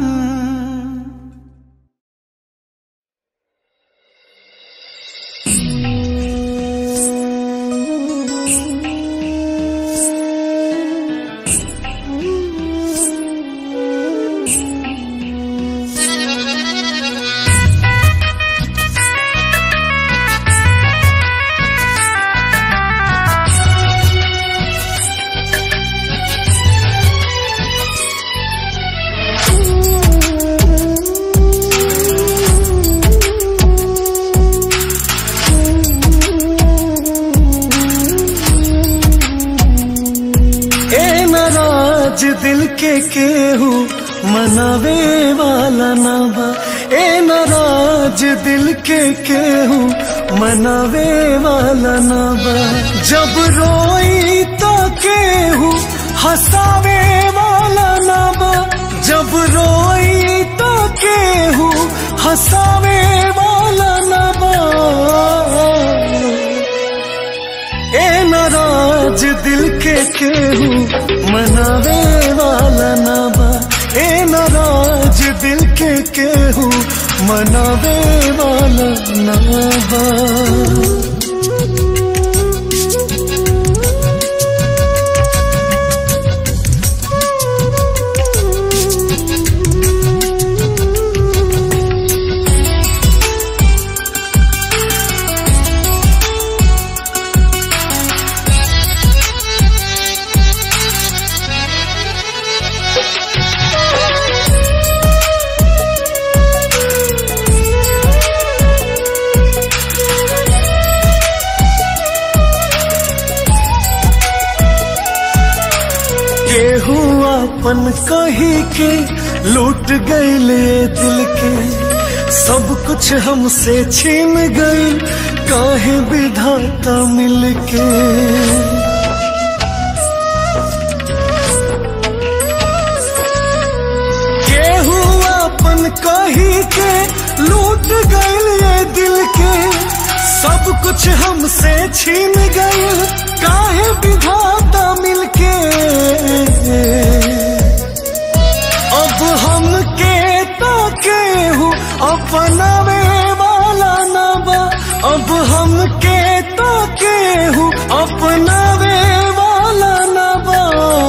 ए नाराज दिल के केहू मनावे वाला ना बा ए नाराज दिल के केहू मनावे वाला ना बा जब रोई तो केहू हंसावे वाला ना बा जब रोई तो केहू हंसावे वाला ना बा ए नाराज दिल के केहू मनावे वाला ना बा ए नाराज दिल के केहू मनावे वाला ना बा केहू अपन कही के लूट गईले दिल के सब कुछ हमसे छीन गई काहे विधाता मिलके केहू अपन कही के लूट गईले दिल के सब कुछ हमसे छीन गई काहे विधाता मिलके अब हम के तो केहू अपनावे वाला ना बा अब हम के तो केहू अपनावे वाला ना बा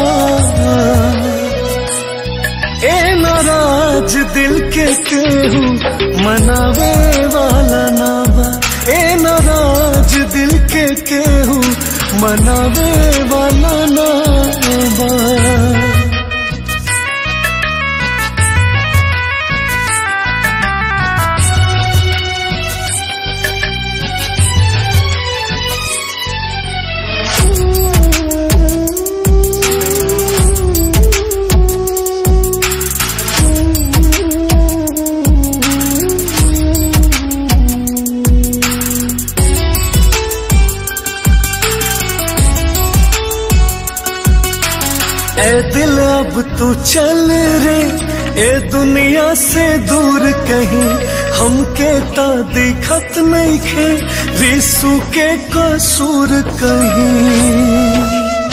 ए नाराज दिल के केहू मनावे वाला ना बा ए नाराज दिल के केहू मनावे वाला ना बा ए दिल अब तू चल रे ए दुनिया से दूर कहीं हमके ता दिखत नहीं खे रिसू के कसूर कहीं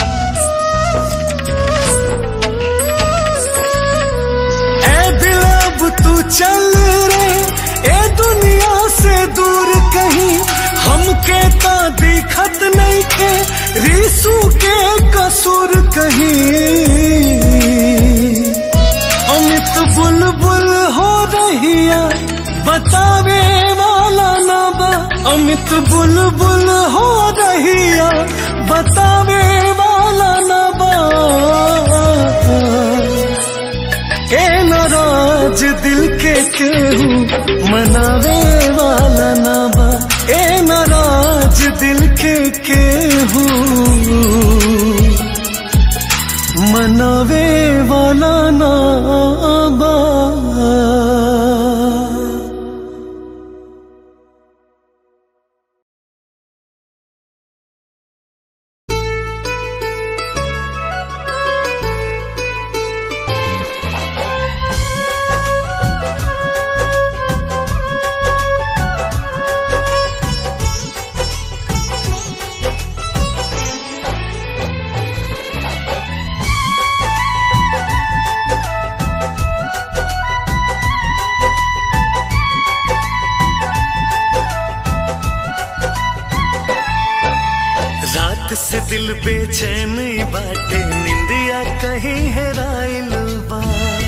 ए दिल अब तू चल रे ए दुनिया से दूर कहीं हमके ता दिखत नहीं खे रिसू के कसूर कहीं अमित बुलबुल हो रहिया बतावे वाला ना बा अमित बुलबुल हो रहिया बतावे वाला ना बा ए नाराज दिल के केहू मनावे वाला ना बा ए नाराज दिल के केहू मनावे वाला ना बा रात से दिल बेचैन बाटे निंदिया कहीं हेराइल बा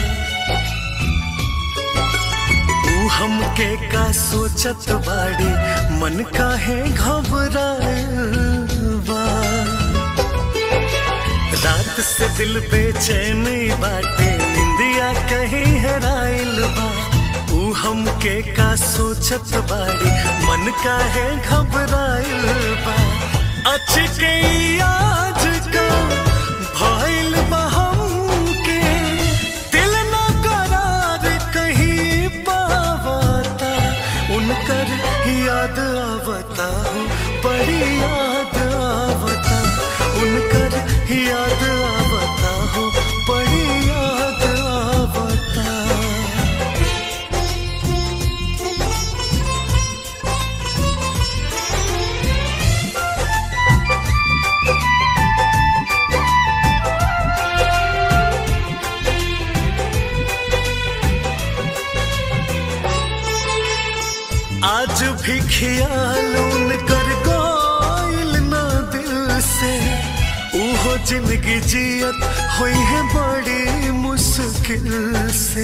तू हमके का सोचत बाड़ी मन काहे घबराइल बा रात से दिल बेचैन बाटे निंदिया कहीं हेराइल बा तू हमके का सोचत बाड़ी मन काहे घबराइल बा अचके आज का भइल बा हमके दिल ना करार कहीं पावता उनकर याद आवता बड़ी याद आवता उनकर याद आवता हो बड़ी याद आवता आज भी ख्याल उनकर गोइल ना दिल से उहो जिंदगी जियत हुई है बड़ी मुश्किल से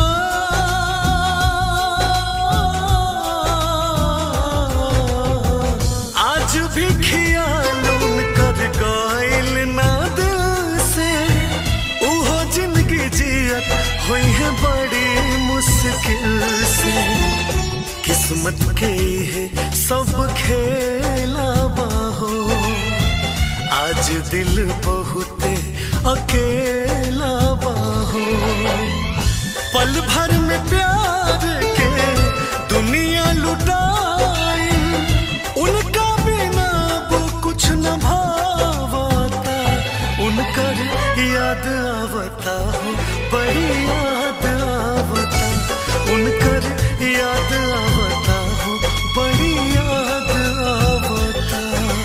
हाँ आज भी ख्याल उनकर गोइल ना दिल से उहो जिंदगी जियत हुई है बड़ी मुश्किल से किस्मत के है सब खेला बाहो आज दिल बहुत अकेला बाहो पल भर में प्यार के दुनिया लुटाई उनका बिना वो कुछ न भावता उनकर याद आवता हो बड़ी याद आवता उनकर याद आवता हो बड़ी याद आवता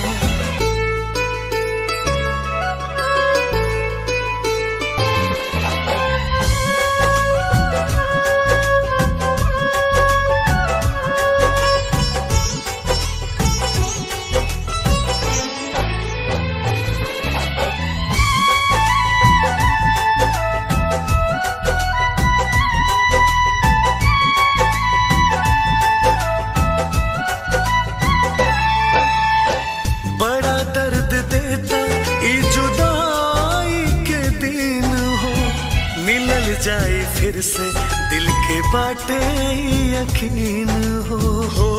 बड़ा दर्द देता ई जुदाई के दिन हो मिलल जाए फिर से दिल के बाटे यकीन हो हो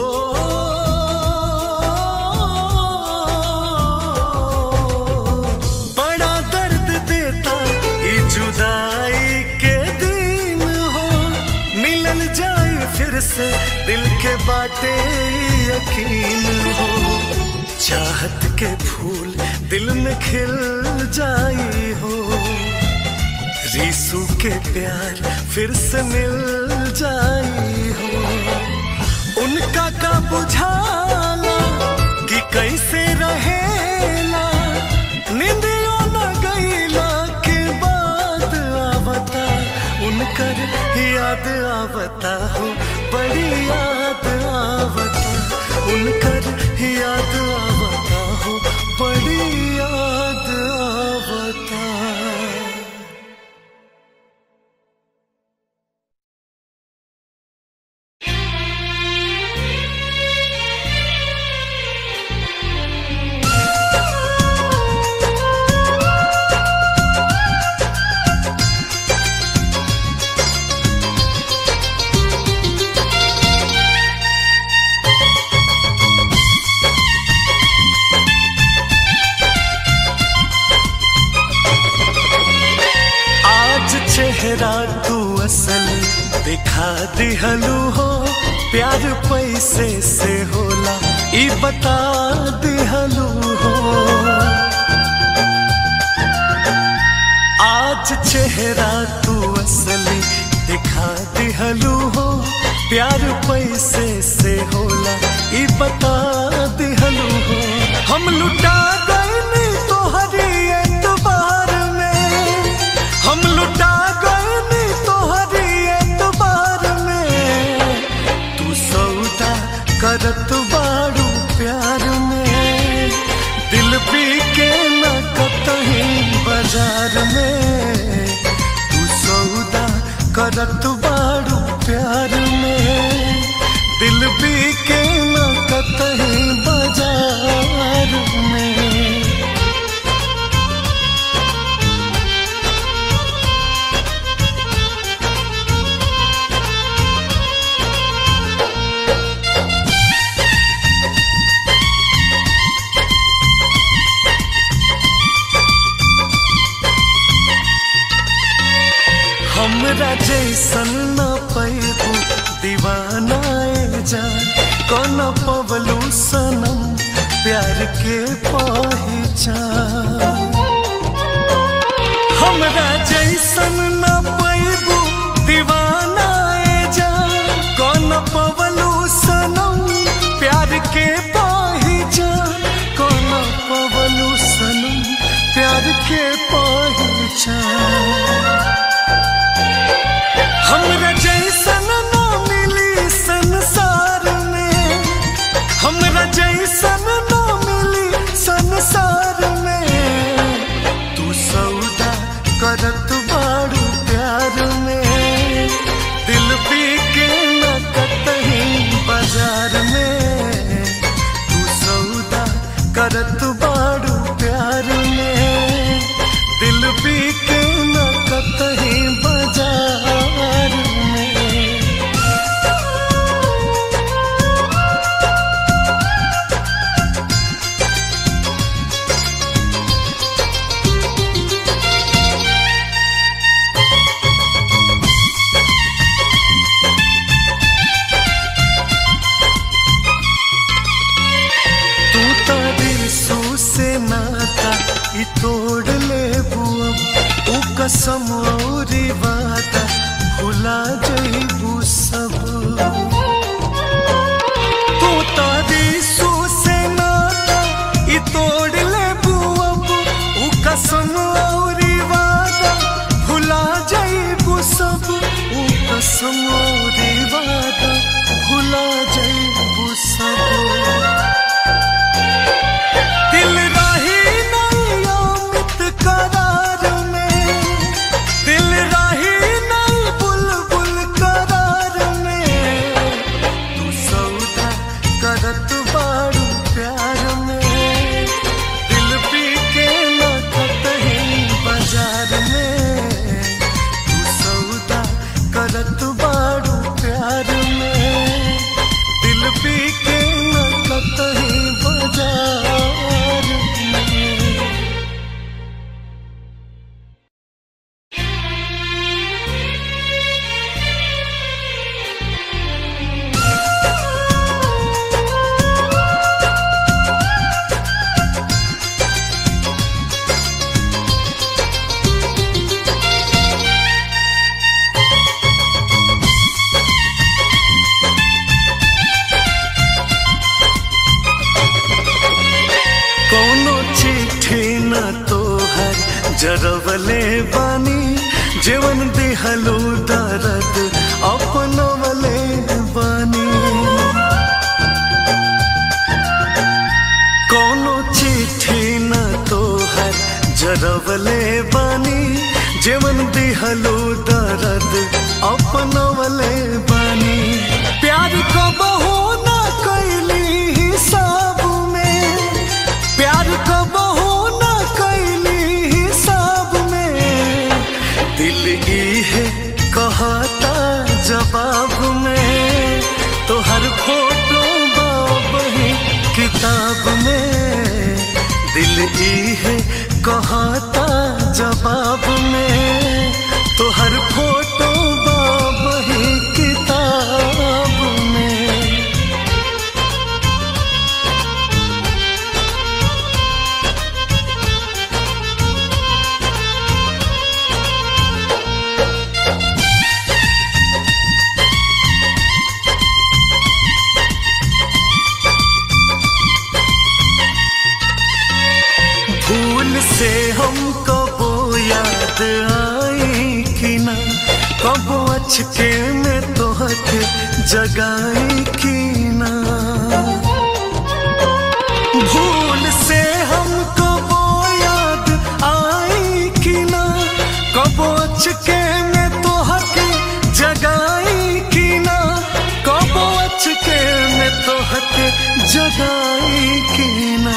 बड़ा दर्द देता ई जुदाई के दिन हो मिलल जाए फिर से दिल के बाटे यकीन हो चाहत के फूल दिल में खिल जाई हो रीसू के प्यार फिर से मिल जाई हो उनका का बुझाला कि कैसे रहेला निंदियों न गईला के बाद आवता उनकर याद आवता हो बड़ी याद आवता उनकर याद आवता हो बड़ी याद आवता असली दिखा दिहलू हो प्यार पैसे से होला ई बता दिहलू हो आज चेहरा तू असली दिखा दिहलू हो प्यार पैसे से होला ई बता दिहलू हो हम लुटा गए तोहरी एतबार में हम लुटा गए तोहरी एतबार में तू सौदा करत बारू प्यार में दिल पी के न कतही बाजार में तू सौदा करत बारू प्यार में दिल पी के न कतही बाजार में हमरा जैसन न पैबू दीवानाए जान कौन पवलू सनम प्यार के पहचान हमरा जैसन न पैबू दीवानाए जान कौन पवलू सनम प्यार के पहचान कौन पवलू सनम प्यार के पहचान हमरा जैसन न मिली संसार में हमरा जैसन न मिली संसार में तू सौदा करत बारू प्यार में दिल पी के न कतही बाजार में तू सौदा करत बारू प्यार में दिल पी के न कतही बाजार में तू तारी सू से नाता ई तोड़ ले बुअब ऊ कसम औरी वादा भुला जइबू सब तू तारी सू से नाता ई तोड़ ले बुअब ऊ कसम औरी वादा भुला जइबू सब ऊ कसम औरी वादा भुला जइबू सब दिल राही नहीं अमित करार में दिल राही नहीं बुलबुल करार में तू सौदा करत बारू प्यार में दिल पी के न कतही बाजार में तू सौदा करत बारू प्यार में दिल पी के न कतही बाजार में कौनो चिट्ठी न तोहर जरवले बानी जीवन दिहलो दर्द अपनवले बानी कौनो चिट्ठी न तोहर जरवले बानी जीवन दिहलो दर्द अपनवले बानी प्यार को बहू न कैली हिसाब में प्यार को बहू न कैली हिसाब में दिल ई है कहता जवाब में तो हर फोटो बाबही किताब में दिल ई है कहता जवाब में तो हर फोटो बा याद आई कि ना कब अचके में तोहके जगाई कि ना भूल से हमको वो याद आई कि ना कब अचके में तोहके जगाई कि ना कब अचके में तोहके जगाई कि ना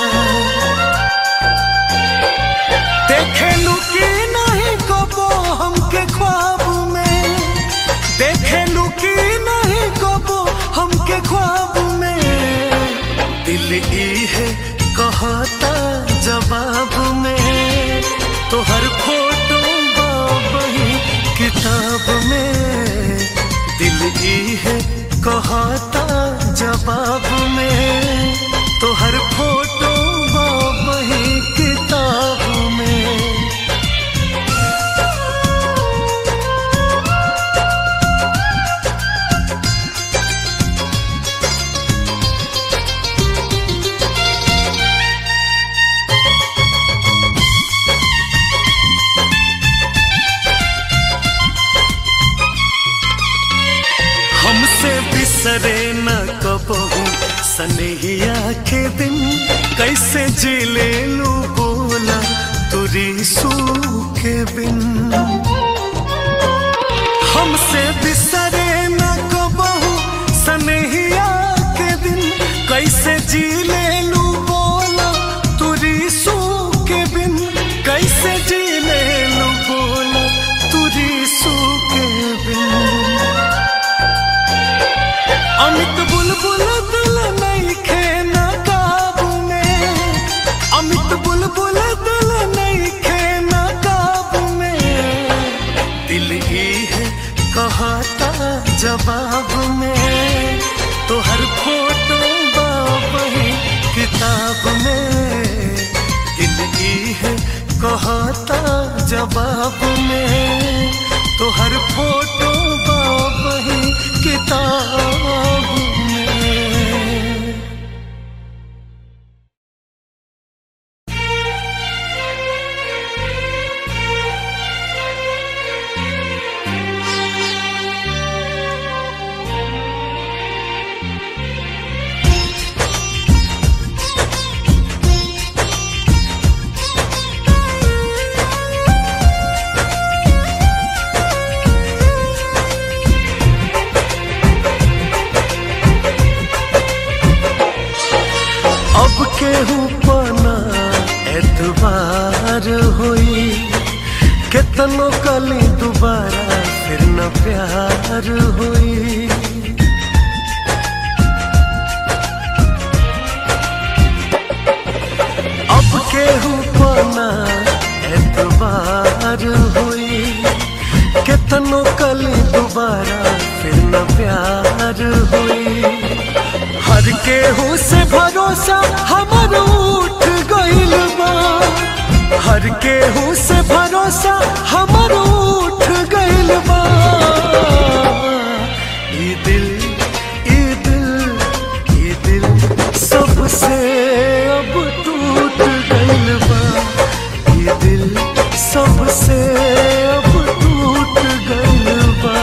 देखेलू कि नहीं कबो हमके ख्वाब में देखेलू कि नहीं कबो हमके ख्वाब में दिल ई है कहता जवाब में तो हर फोटो बाबही किताब में दिल ई है कहता जवाब में तो हर फोटो बाबही किताब में हमसे बिसरे न कबहू सनहिया के दिन कैसे जिले लू बोला तुरी सू के बिन हमसे बिसरे न कबहू सनहिया के दिन कैसे जिले लू बोला तुरी सू के बिन कैसे जिले लू बोला तुरी सू के बिन अमित बुलबुल दिल नहीं खेना काबू में अमित बुलबुल दिल नहीं खेना काबू में दिल ही है कहता जवाब में तो हर फोटो बाबही किताब में दिल ही है कहता जवाब में तो हर फोटो बाबही किताब में अब केहू पना एतबार होई केतनो कली दोबारा फिर न प्यार होई अब केहू पना एतबार होई केतनो कली दोबारा फिर न प्यार होई हर केहू से भरोसा हमर उठ गइल बा हर केहू से भरोसा हमर उठ गइल बा ई दिल ई दिल ई दिल सबसे अब टूट गइल बा ई दिल सबसे अब टूट गइल बा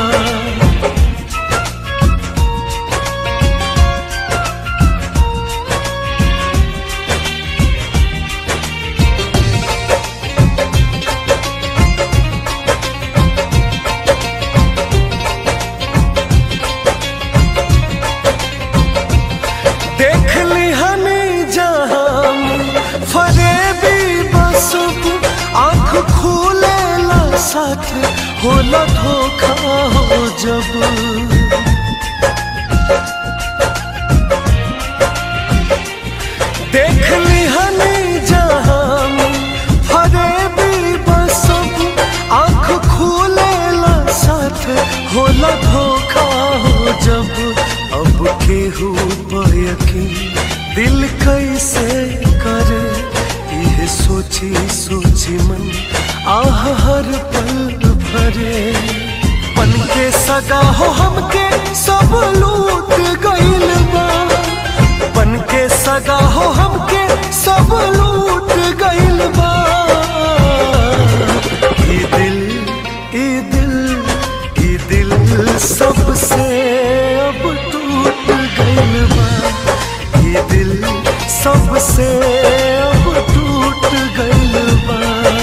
देख ली हमें जहाँ फरेबी बसुब आँख खोले ला साथ होला धोखा हो जब देख ली हमें जहाँ फरेबी बसुब आँख खोले ला साथ होला धोखा हो जब अब केहू यकीन दिल कैसे करे यह सोची सोची मन आह हर पल भरे पन के सगा हो हमके सब लूट गइल बा बन के सगा हो हमके सब लूट गइल बा ये दिल से अब टूट गइल बा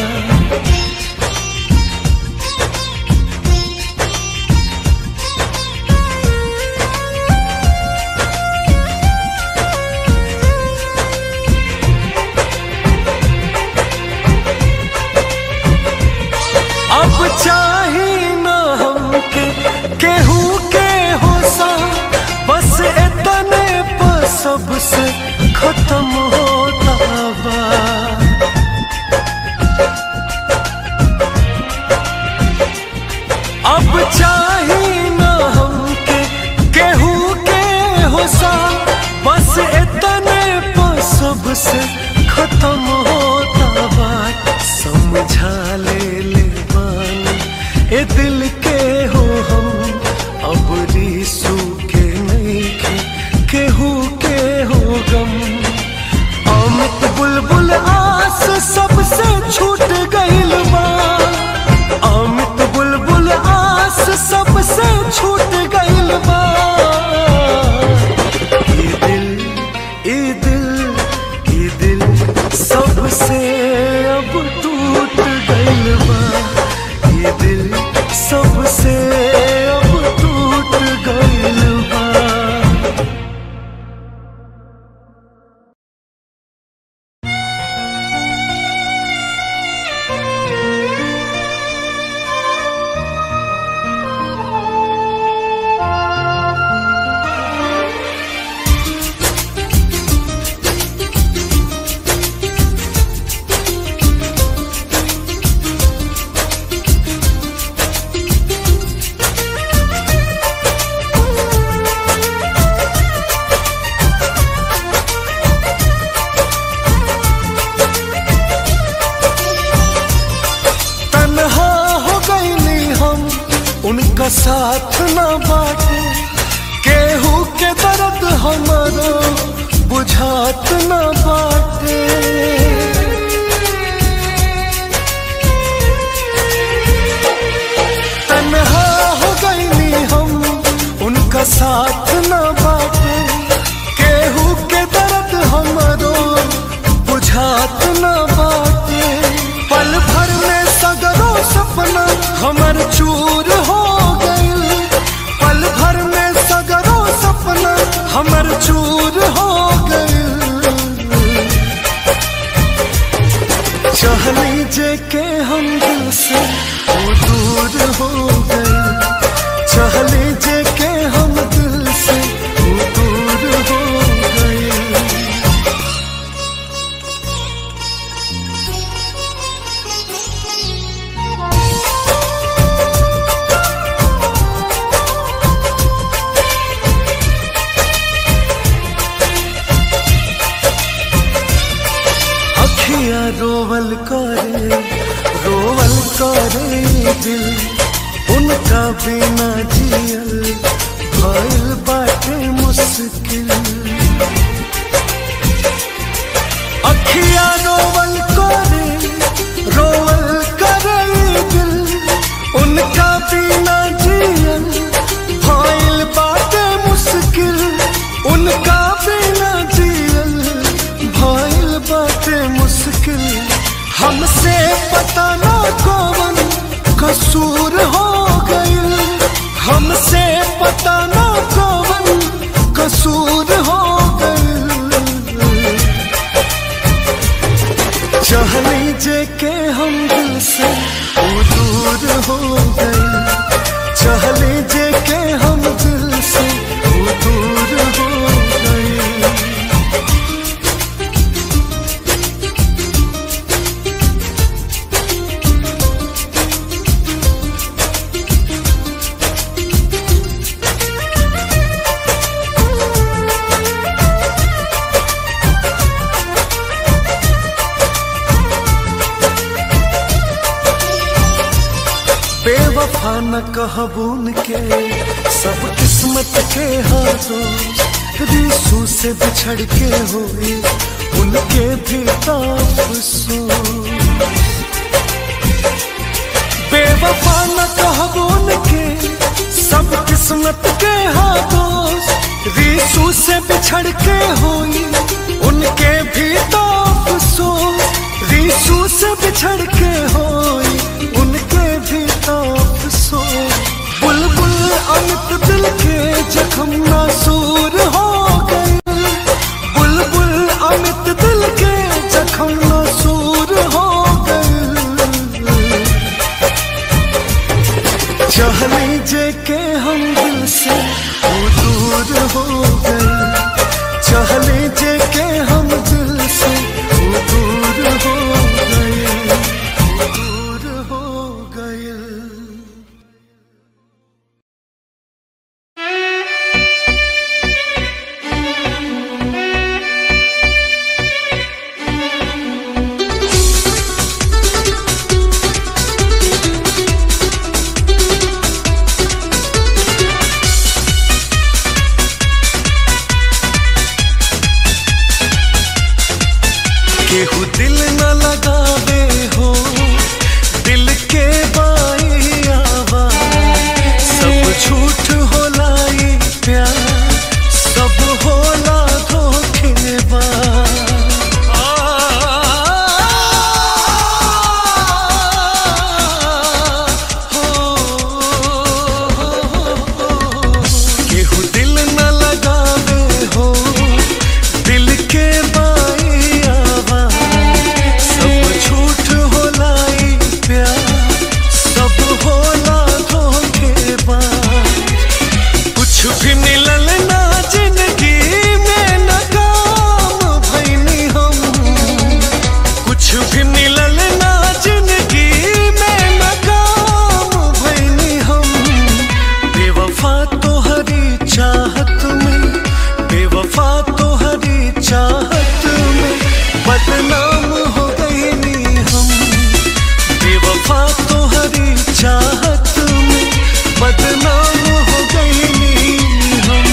अब चाही न हमके केहू के होसा बस इतने पर सबसे खत्म होता बा अब चाही न हमके केहू के होसा बस इतने पर सबसे खत्म होता बा समझा ले ले बानी ए दिल के हो हम अब रीसू के नहीं के केहू के हो गम अमित बुलबुल आस सबसे छूट गइल बा अमित बुलबुल आस सबसे छूट गइल बा ये दिल ये दिल ये दिल सबसे अब टूट गइल बा ये दिल सबसे अब टूट गइल बा तन्हा हो गईली हम उनका साथ न बाटे केहू के दर्द हमारो बुझात न बाटे तन्हा हो गईली हम उनका साथ न बाटे केहू के दर्द हमारो बुझात न बाटे पल भर में सगरो सपना हमर चूर हो गइल पल भर में सगरो सपना हमर चूर हो गइल चहली जे के हम दिल से वो दूर हो गए चहली जे के हम दिल से वो दूर हो गए अखियां रोवल करे रोवल करे दिल उनका बिना जियल भइल बाटे मुश्किल अखियां रोवल करे रोवल करे दिल उनका बिना जियल भइल बाटे मुश्किल उनका बिना जियल भइल बाटे मुश्किल हमसे पता ना कौन कसूर हो गइल हमसे पता ना कौन कसूर हो गइल चहली जे के हम दिल से वो दूर हो गए चहली जे के हम दिल से वो दूर हो गए बेवफा न कहबून के सब किस्मत के हाथों रिसू से बिछड़ के हुए उनके भी अफसोस बेवफा न कहबून के सब किस्मत के हाथों रीसू से बिछड़ के हुई उनके भी तो अफसोस रीसू से बिछड़ के हुई उनके भी तो अफसोस बुलबुल अमित दिल के जख्म नासूर हो गए बुलबुल अमित दिल के जख्म नासूर हो गए चहली जे के हम दिल से वो दूर हो गए चहली जे के हम दिल से वो दूर हो गए वो दूर हो गए केहू दिल न लगावे हो दिल के बाई आवाज सब झूठ होला ये प्यार सब होला धोखेबाज केहू दिल न लगावे हो दिल के बाई आवाज सब झूठ होला ये प्यार सब होला धोखेबाज कुछ भी मिलल ना जिंदगी में न काम भइनी हम कुछ भी मिलल ना जिंदगी में न काम भइनी हम बेवफा तोहरी चाहत में बेवफा तोहरी चाहत में बदनाम हो गईनी हम बेवफा तोहरी चाहत में बदनाम हो गईनी हम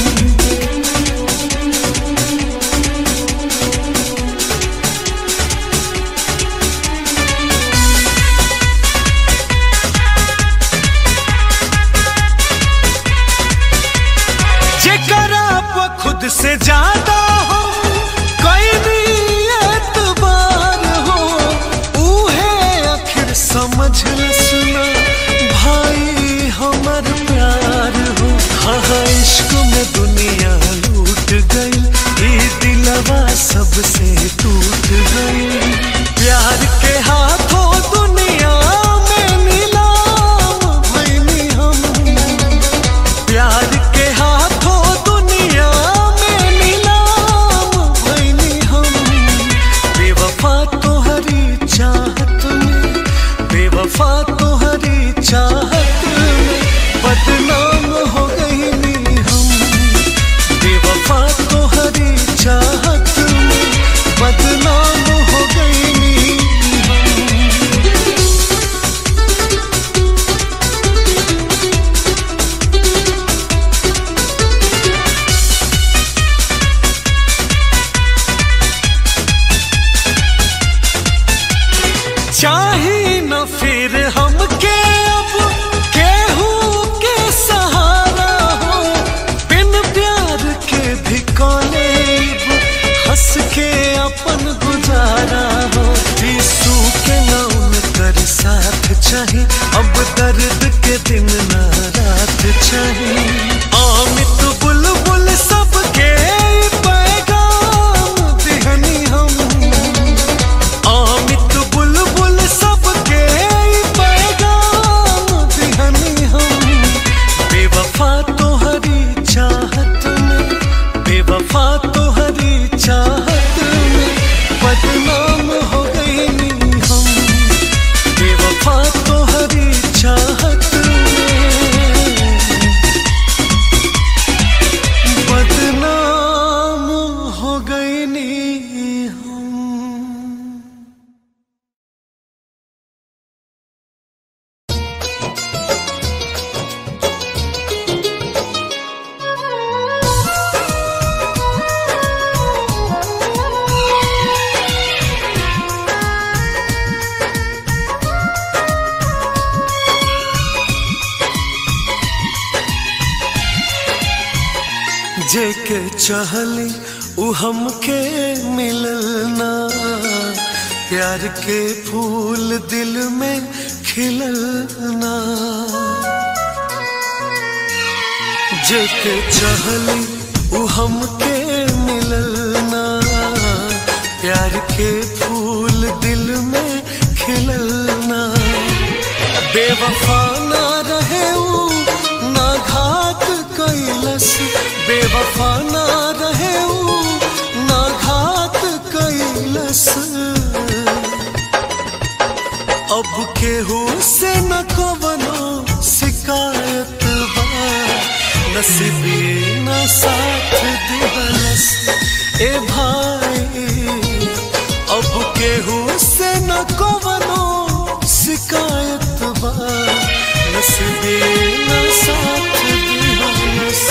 जेकरा पे खुद से ज्यादा हो कोई भी एतबार हो उहे आखिर समझ ल सुना भाई हमर प्यार हो हाँ हाँ, इश्क में दुनिया लूट गई ये दिलवा सबसे टूट गई प्यार के हाथों दुनिया में नीलाम भइनी हम प्यार के हाथों दुनिया में नीलाम भइनी हम बेवफा तोहरी चाहत में बेवफा तोहरी चाहत में बदनाम हो गईनी हम बेवफा तोहरी चाहत में बदनाम हो गईनी हम जेके चाहली उ हमके मिलल ना प्यार के फूल दिल में खिलल ना जेके चाहली उ हमके मिलल ना प्यार के फूल दिल में खिलल ना बेवफा ना रहे उ ना घात कैलस बेवफा ना रहे उ ना घात कैलस अब केहू से न कवनो शिकायत बा नसीबी न साथ दिहलस ए भाई अब केहू से न कवनो शिकायत बा नसीबी न साथ दिहलस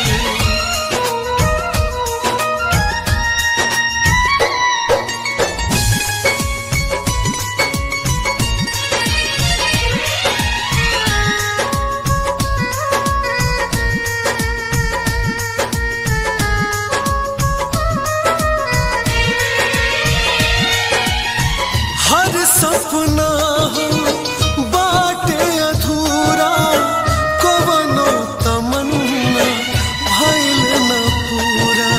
हर सपना हो बाटे अधूरा कवनो तमन्ना भइल न पूरा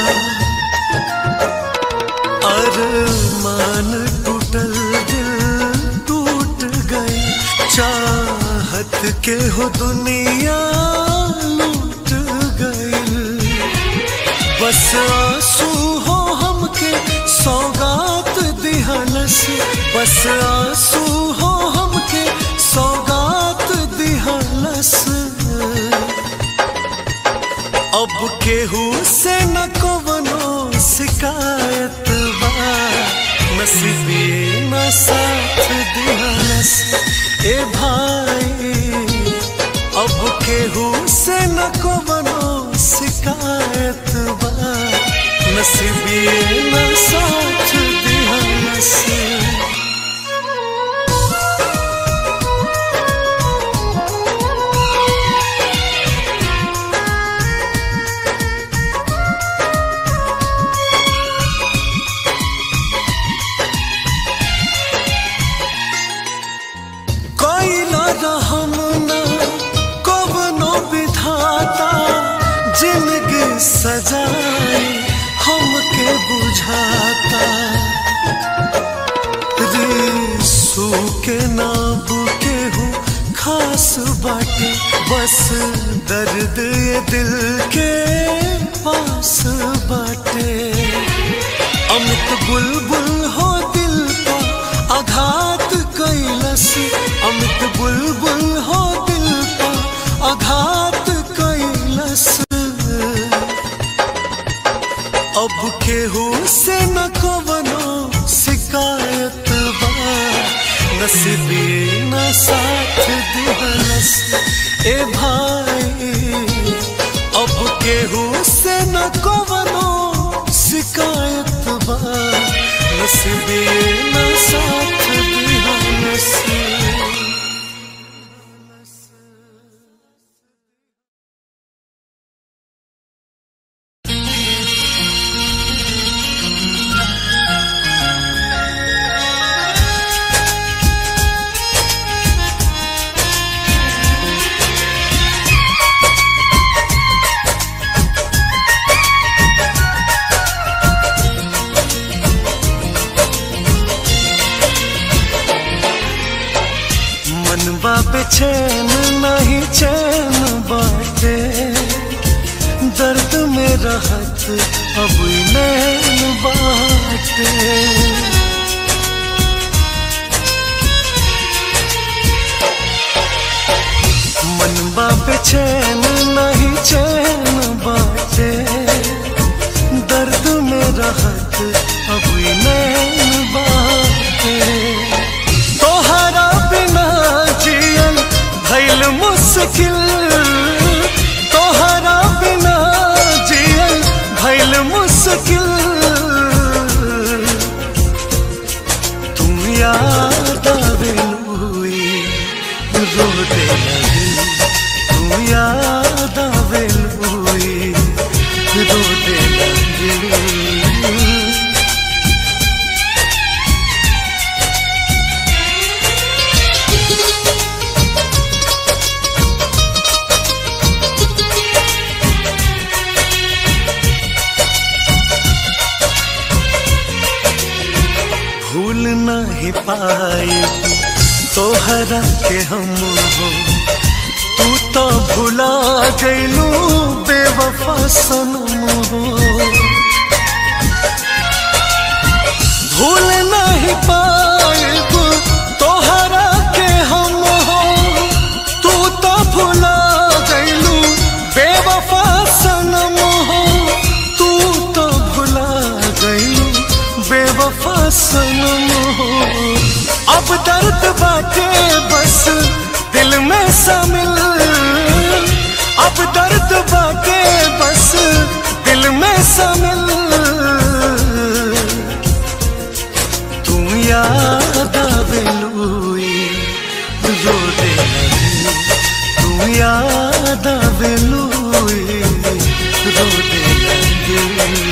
अरमान टूटल दिल टूट गई चाहत के हो दुनिया लूट गई बस आंसू हो हमके सौगात दिहलस बस आंसू हो हमके सौगात दिहलस अब केहू से न कवनो शिकायत बा नसीबी न साथ दिहलस ए भाई अब केहू से न कवनो शिकायत बा नसीबी न साथ दिहलस कोइला रहम ना कवनो विधाता जिंदगी सजाए हमके बुझाता रिसू के नाब के हो खास बाटे बस दर्द ये दिल के पास बाटे अमित बुलबुल हो दिल का आघात कैलस अमित बुलबुल हो दिल का आघात कैलस अब केहू से न कवनो शिकायत बा नसीबी न साथ दिहलस ए भाई अब केहू से न कवनो शिकायत बा नसीबी न साथ दिहलस मनवा बेचैन नहीं चैन बाटे दर्द में रहत अब नैन बाटे मनवा बेचैन नहीं चैन बाटे दर्द में रहत अब नैन बाटे तोहरा बिना जियन भइल मुश्किल तोहरा बिना जियन भइल मुश्किल तुम याद आवेलुई रोते लगी तुम याद आवेलुई रो नहीं पाए तोहरा के हम हो तू तो भुला गईलू बेवफा सनम हो भूल नहीं पाएब तोहरा के हम हो तू तो भुला गईलू बेवफा सनम हो तू तो भुला गईलू बेवफा सनम हो अब दर्द बाटे बस दिल में शामिल अब दर्द बाटे बस दिल में शामिल तू याद आवेलुई रो दे लगी तू याद आवेलुई रो दे लगी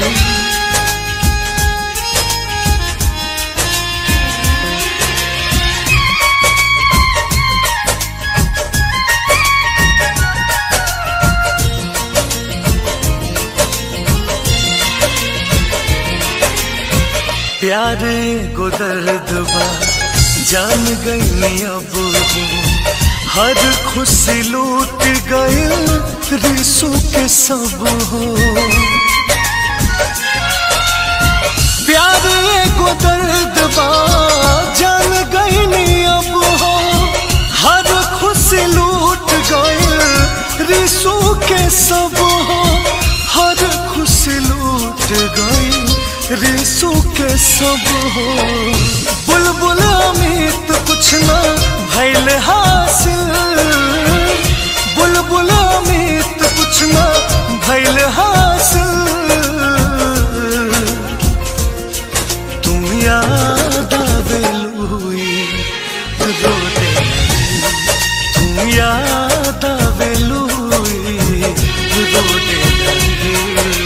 प्यारे को दर्द बा जान गई अब हो हर खुशी लूट गई रिसू के सब हो प्यारे को दर्द बा जान गई अब हो हर खुशी लूट गई रिसू के सब हो हर खुशी लूट गई रिसू के सब हो बुलबुल अमित कुछ ना भैल हासिल बुलबुल अमित कुछ ना भैल हासिल तुम याद आवेलुई रो दे लगी तुम याद आवेलुई रो दे लगी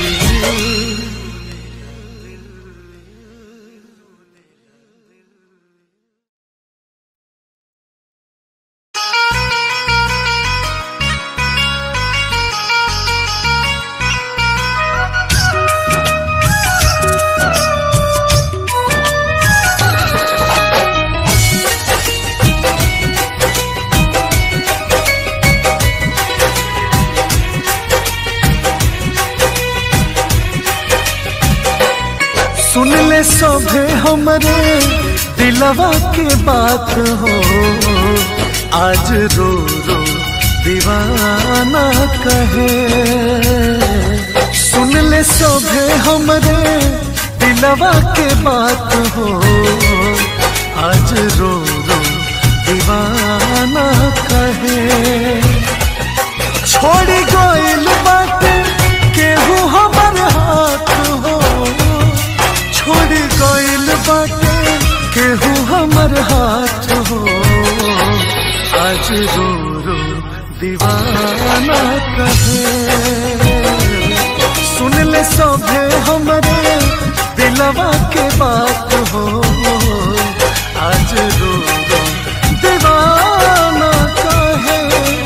सुन ले सभे हमरे दिलवा के बात हो आज रो रो दीवाना कहे सुन ले सभे हमरे दिलवा के बात हो आज रो रो दीवाना कहे छोड़ी गइल बाटे केहू हमर हाथ हो छोड़ी गइल बाटे केहू हमर हाथ हो आज रो रो दीवाना कहे सुन ले सभे हमरे दिलवा के बात हो आज रो रो दीवाना कहे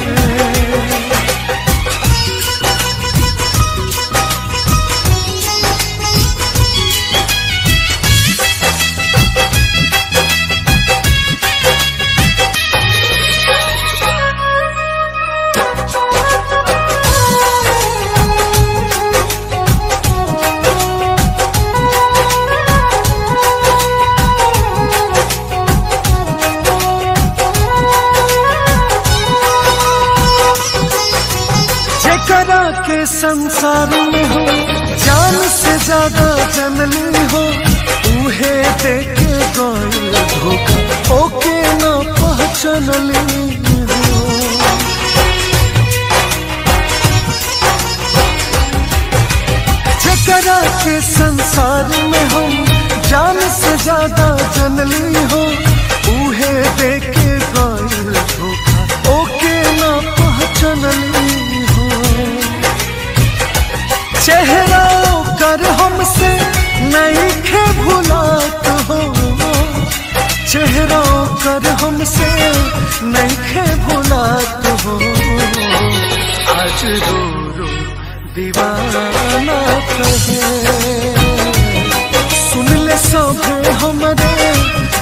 जेकरा के संसार में हो जान से ज्यादा जनली हो उहे देखे गइल धोखा ओके न पहचानली हो जेकरा के संसार में हम जान से ज्यादा जनली हो उहे देखे गइल धोखा ओके न पहचानली हो चेहरा कर हमसे नहीं खे भुलात हो चेहरा कर हमसे नहीं खे भुलात हो आज रो रो दीवाना कहे सुन ले सब हमरे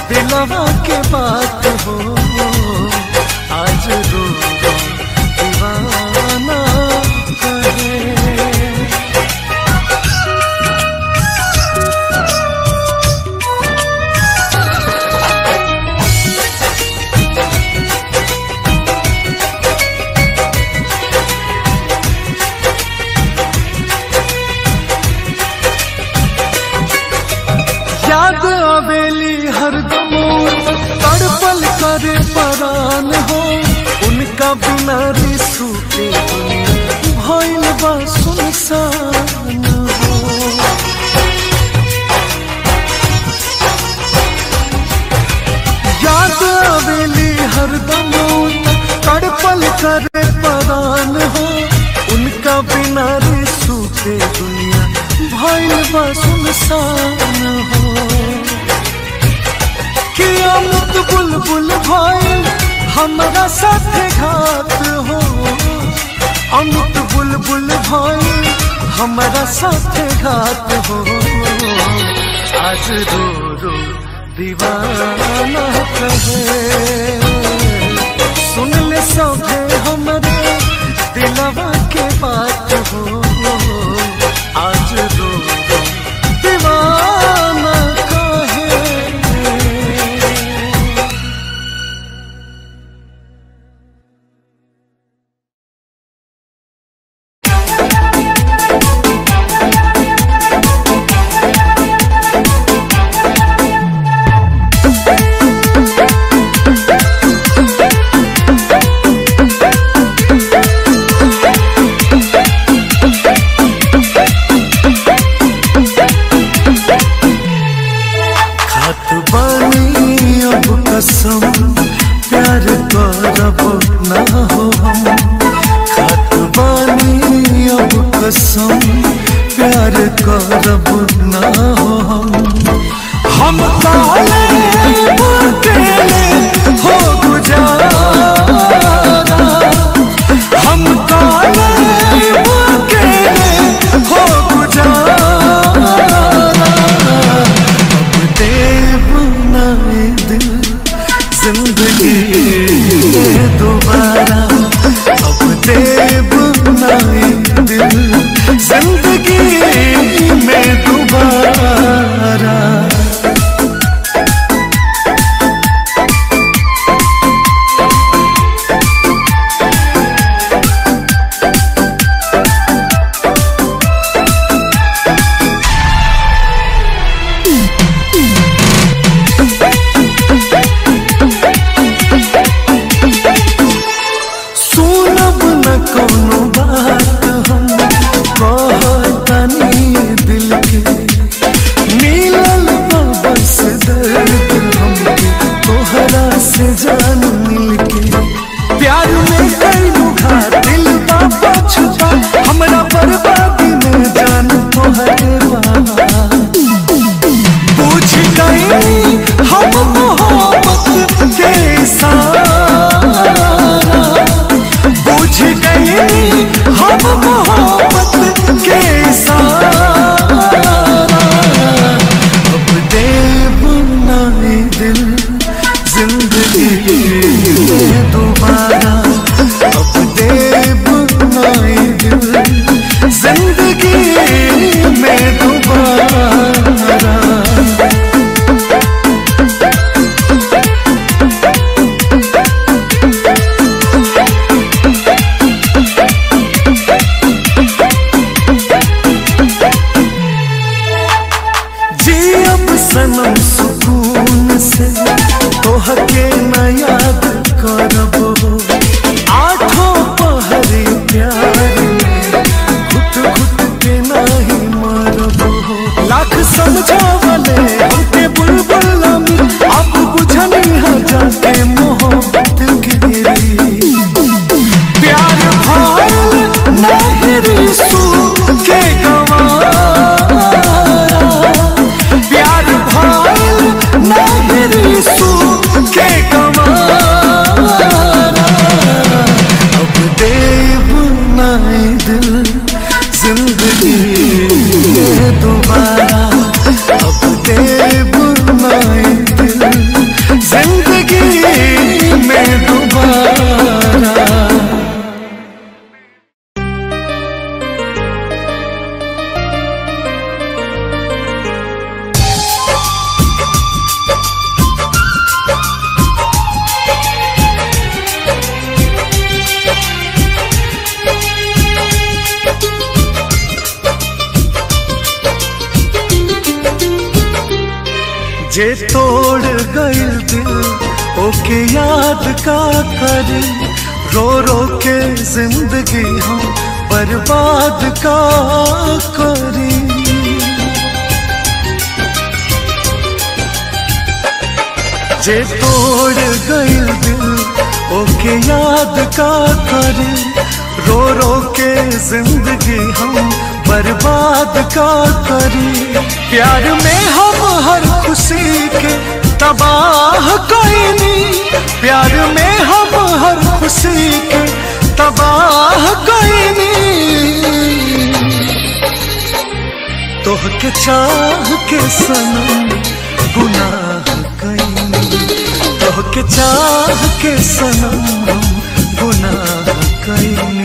करे परान हो उनका बिना रिसू के भइल बा सुनसान हो याद आवेली हरदम तड़पल करे परान हो उनका बिना रिसू के दुनिया भइल बा सुनसान हो कि अमुक बुलबुल भइल हमरा साथे घात हो अमुक बुलबुल भइल हमरा साथे घात हो आज रो रो दीवाना कहे सुन ले सभे हमरे दिलवा के बात हो आज रो रो दीवाना कहे खात बानी अब कसम प्यार करब ना हो हम खात बानी अब कसम प्यार करब ना हो हम हम काले अकेले हो गुजारा हम काले अकेले हो गुजारा देव नए दिल जिंदगी में दोबारा अब देव नए दिल जिंदगी में दोबारा सुनब न कोनो बात हम कहतनी दिल के मिलल बा बस दर्द हमके तोहरा से जान मिल के प्यार में कई घात दिल बा पछुआ हमरा बर्बादी में जान तोहरे बा पूछ गई हम मोहब्बत के सारा बुझ गई हम मोहब्बत के सारा अब देव नाए दिल जिंदगी में दोबारा अब देव नाए दिल जिंदगी में दोबारा जी अब सनम सुकून से तोहके न याद करब हो आठों पहरी प्यार में घुट घुट के नहीं मरब हो लाख समझावले हमके बुलबुल लमी अब बुझनी है जाके मोहब्बत गिरी प्यार भाल नहीं सू के गवारा प्यार भाल नहीं सू के गवारा अब देव नाए दिल जिंदगी में दोबारा अब देव नाए दिल जिंदगी में दोबारा जे तोड़ गइल दिल ओके याद का करी रो रो के जिंदगी हम बर्बाद का करी जे तोड़ गई दिल ओके याद का करी रो रो के जिंदगी हम बर्बाद का करी प्यार में हम हर खुशी के तबाह कोई नहीं प्यार में हम हर खुशी के तबाह कोई नहीं तोह के चाह के सनम गुनाह कई तोह के चाह के सनम हम गुनाह कई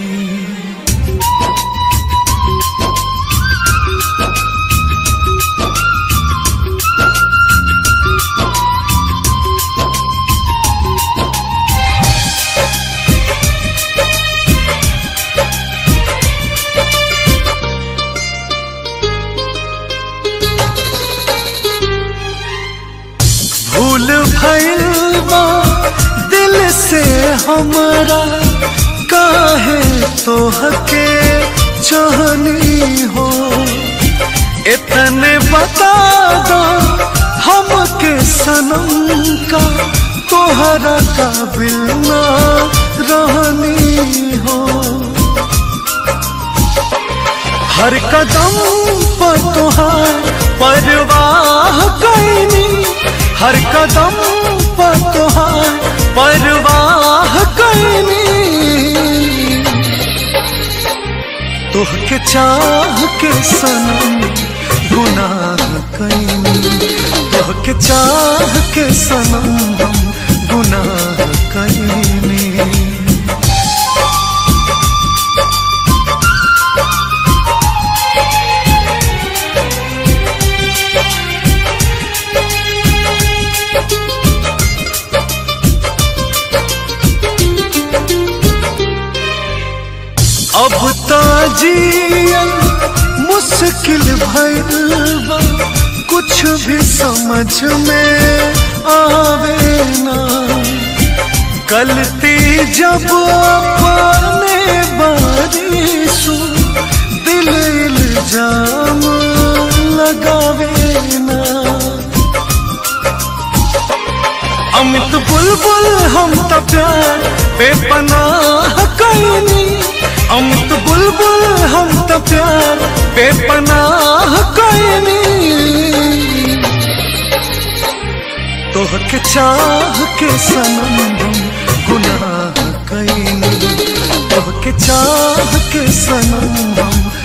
भूल भइल बा दिल से हमरा काहे तोहके चाहनी हो इतने बता दो हमके सनम का तोहरा काबिल ना रहनी हो हर कदम पर तुहार परवाह कैनी हर कदम पर तुहार परवाह कैनी तोह के चाह के सनम गुनाह कैनी तोह के चाह के सनम हम गुनाह कैनी अब ताजियन मुश्किल भइल बा कुछ भी समझ में आवे ना गलती जब अपने बारिशु दिल इल्जाम लगावे ना अमित बुलबुल हम त प्यार बेपनाह कैनी अमित बुलबुल हम त प्यार बेपनाह कैनी तोह के चाह के सनम हम गुनाह कैनी तोह के चाह के सनम हम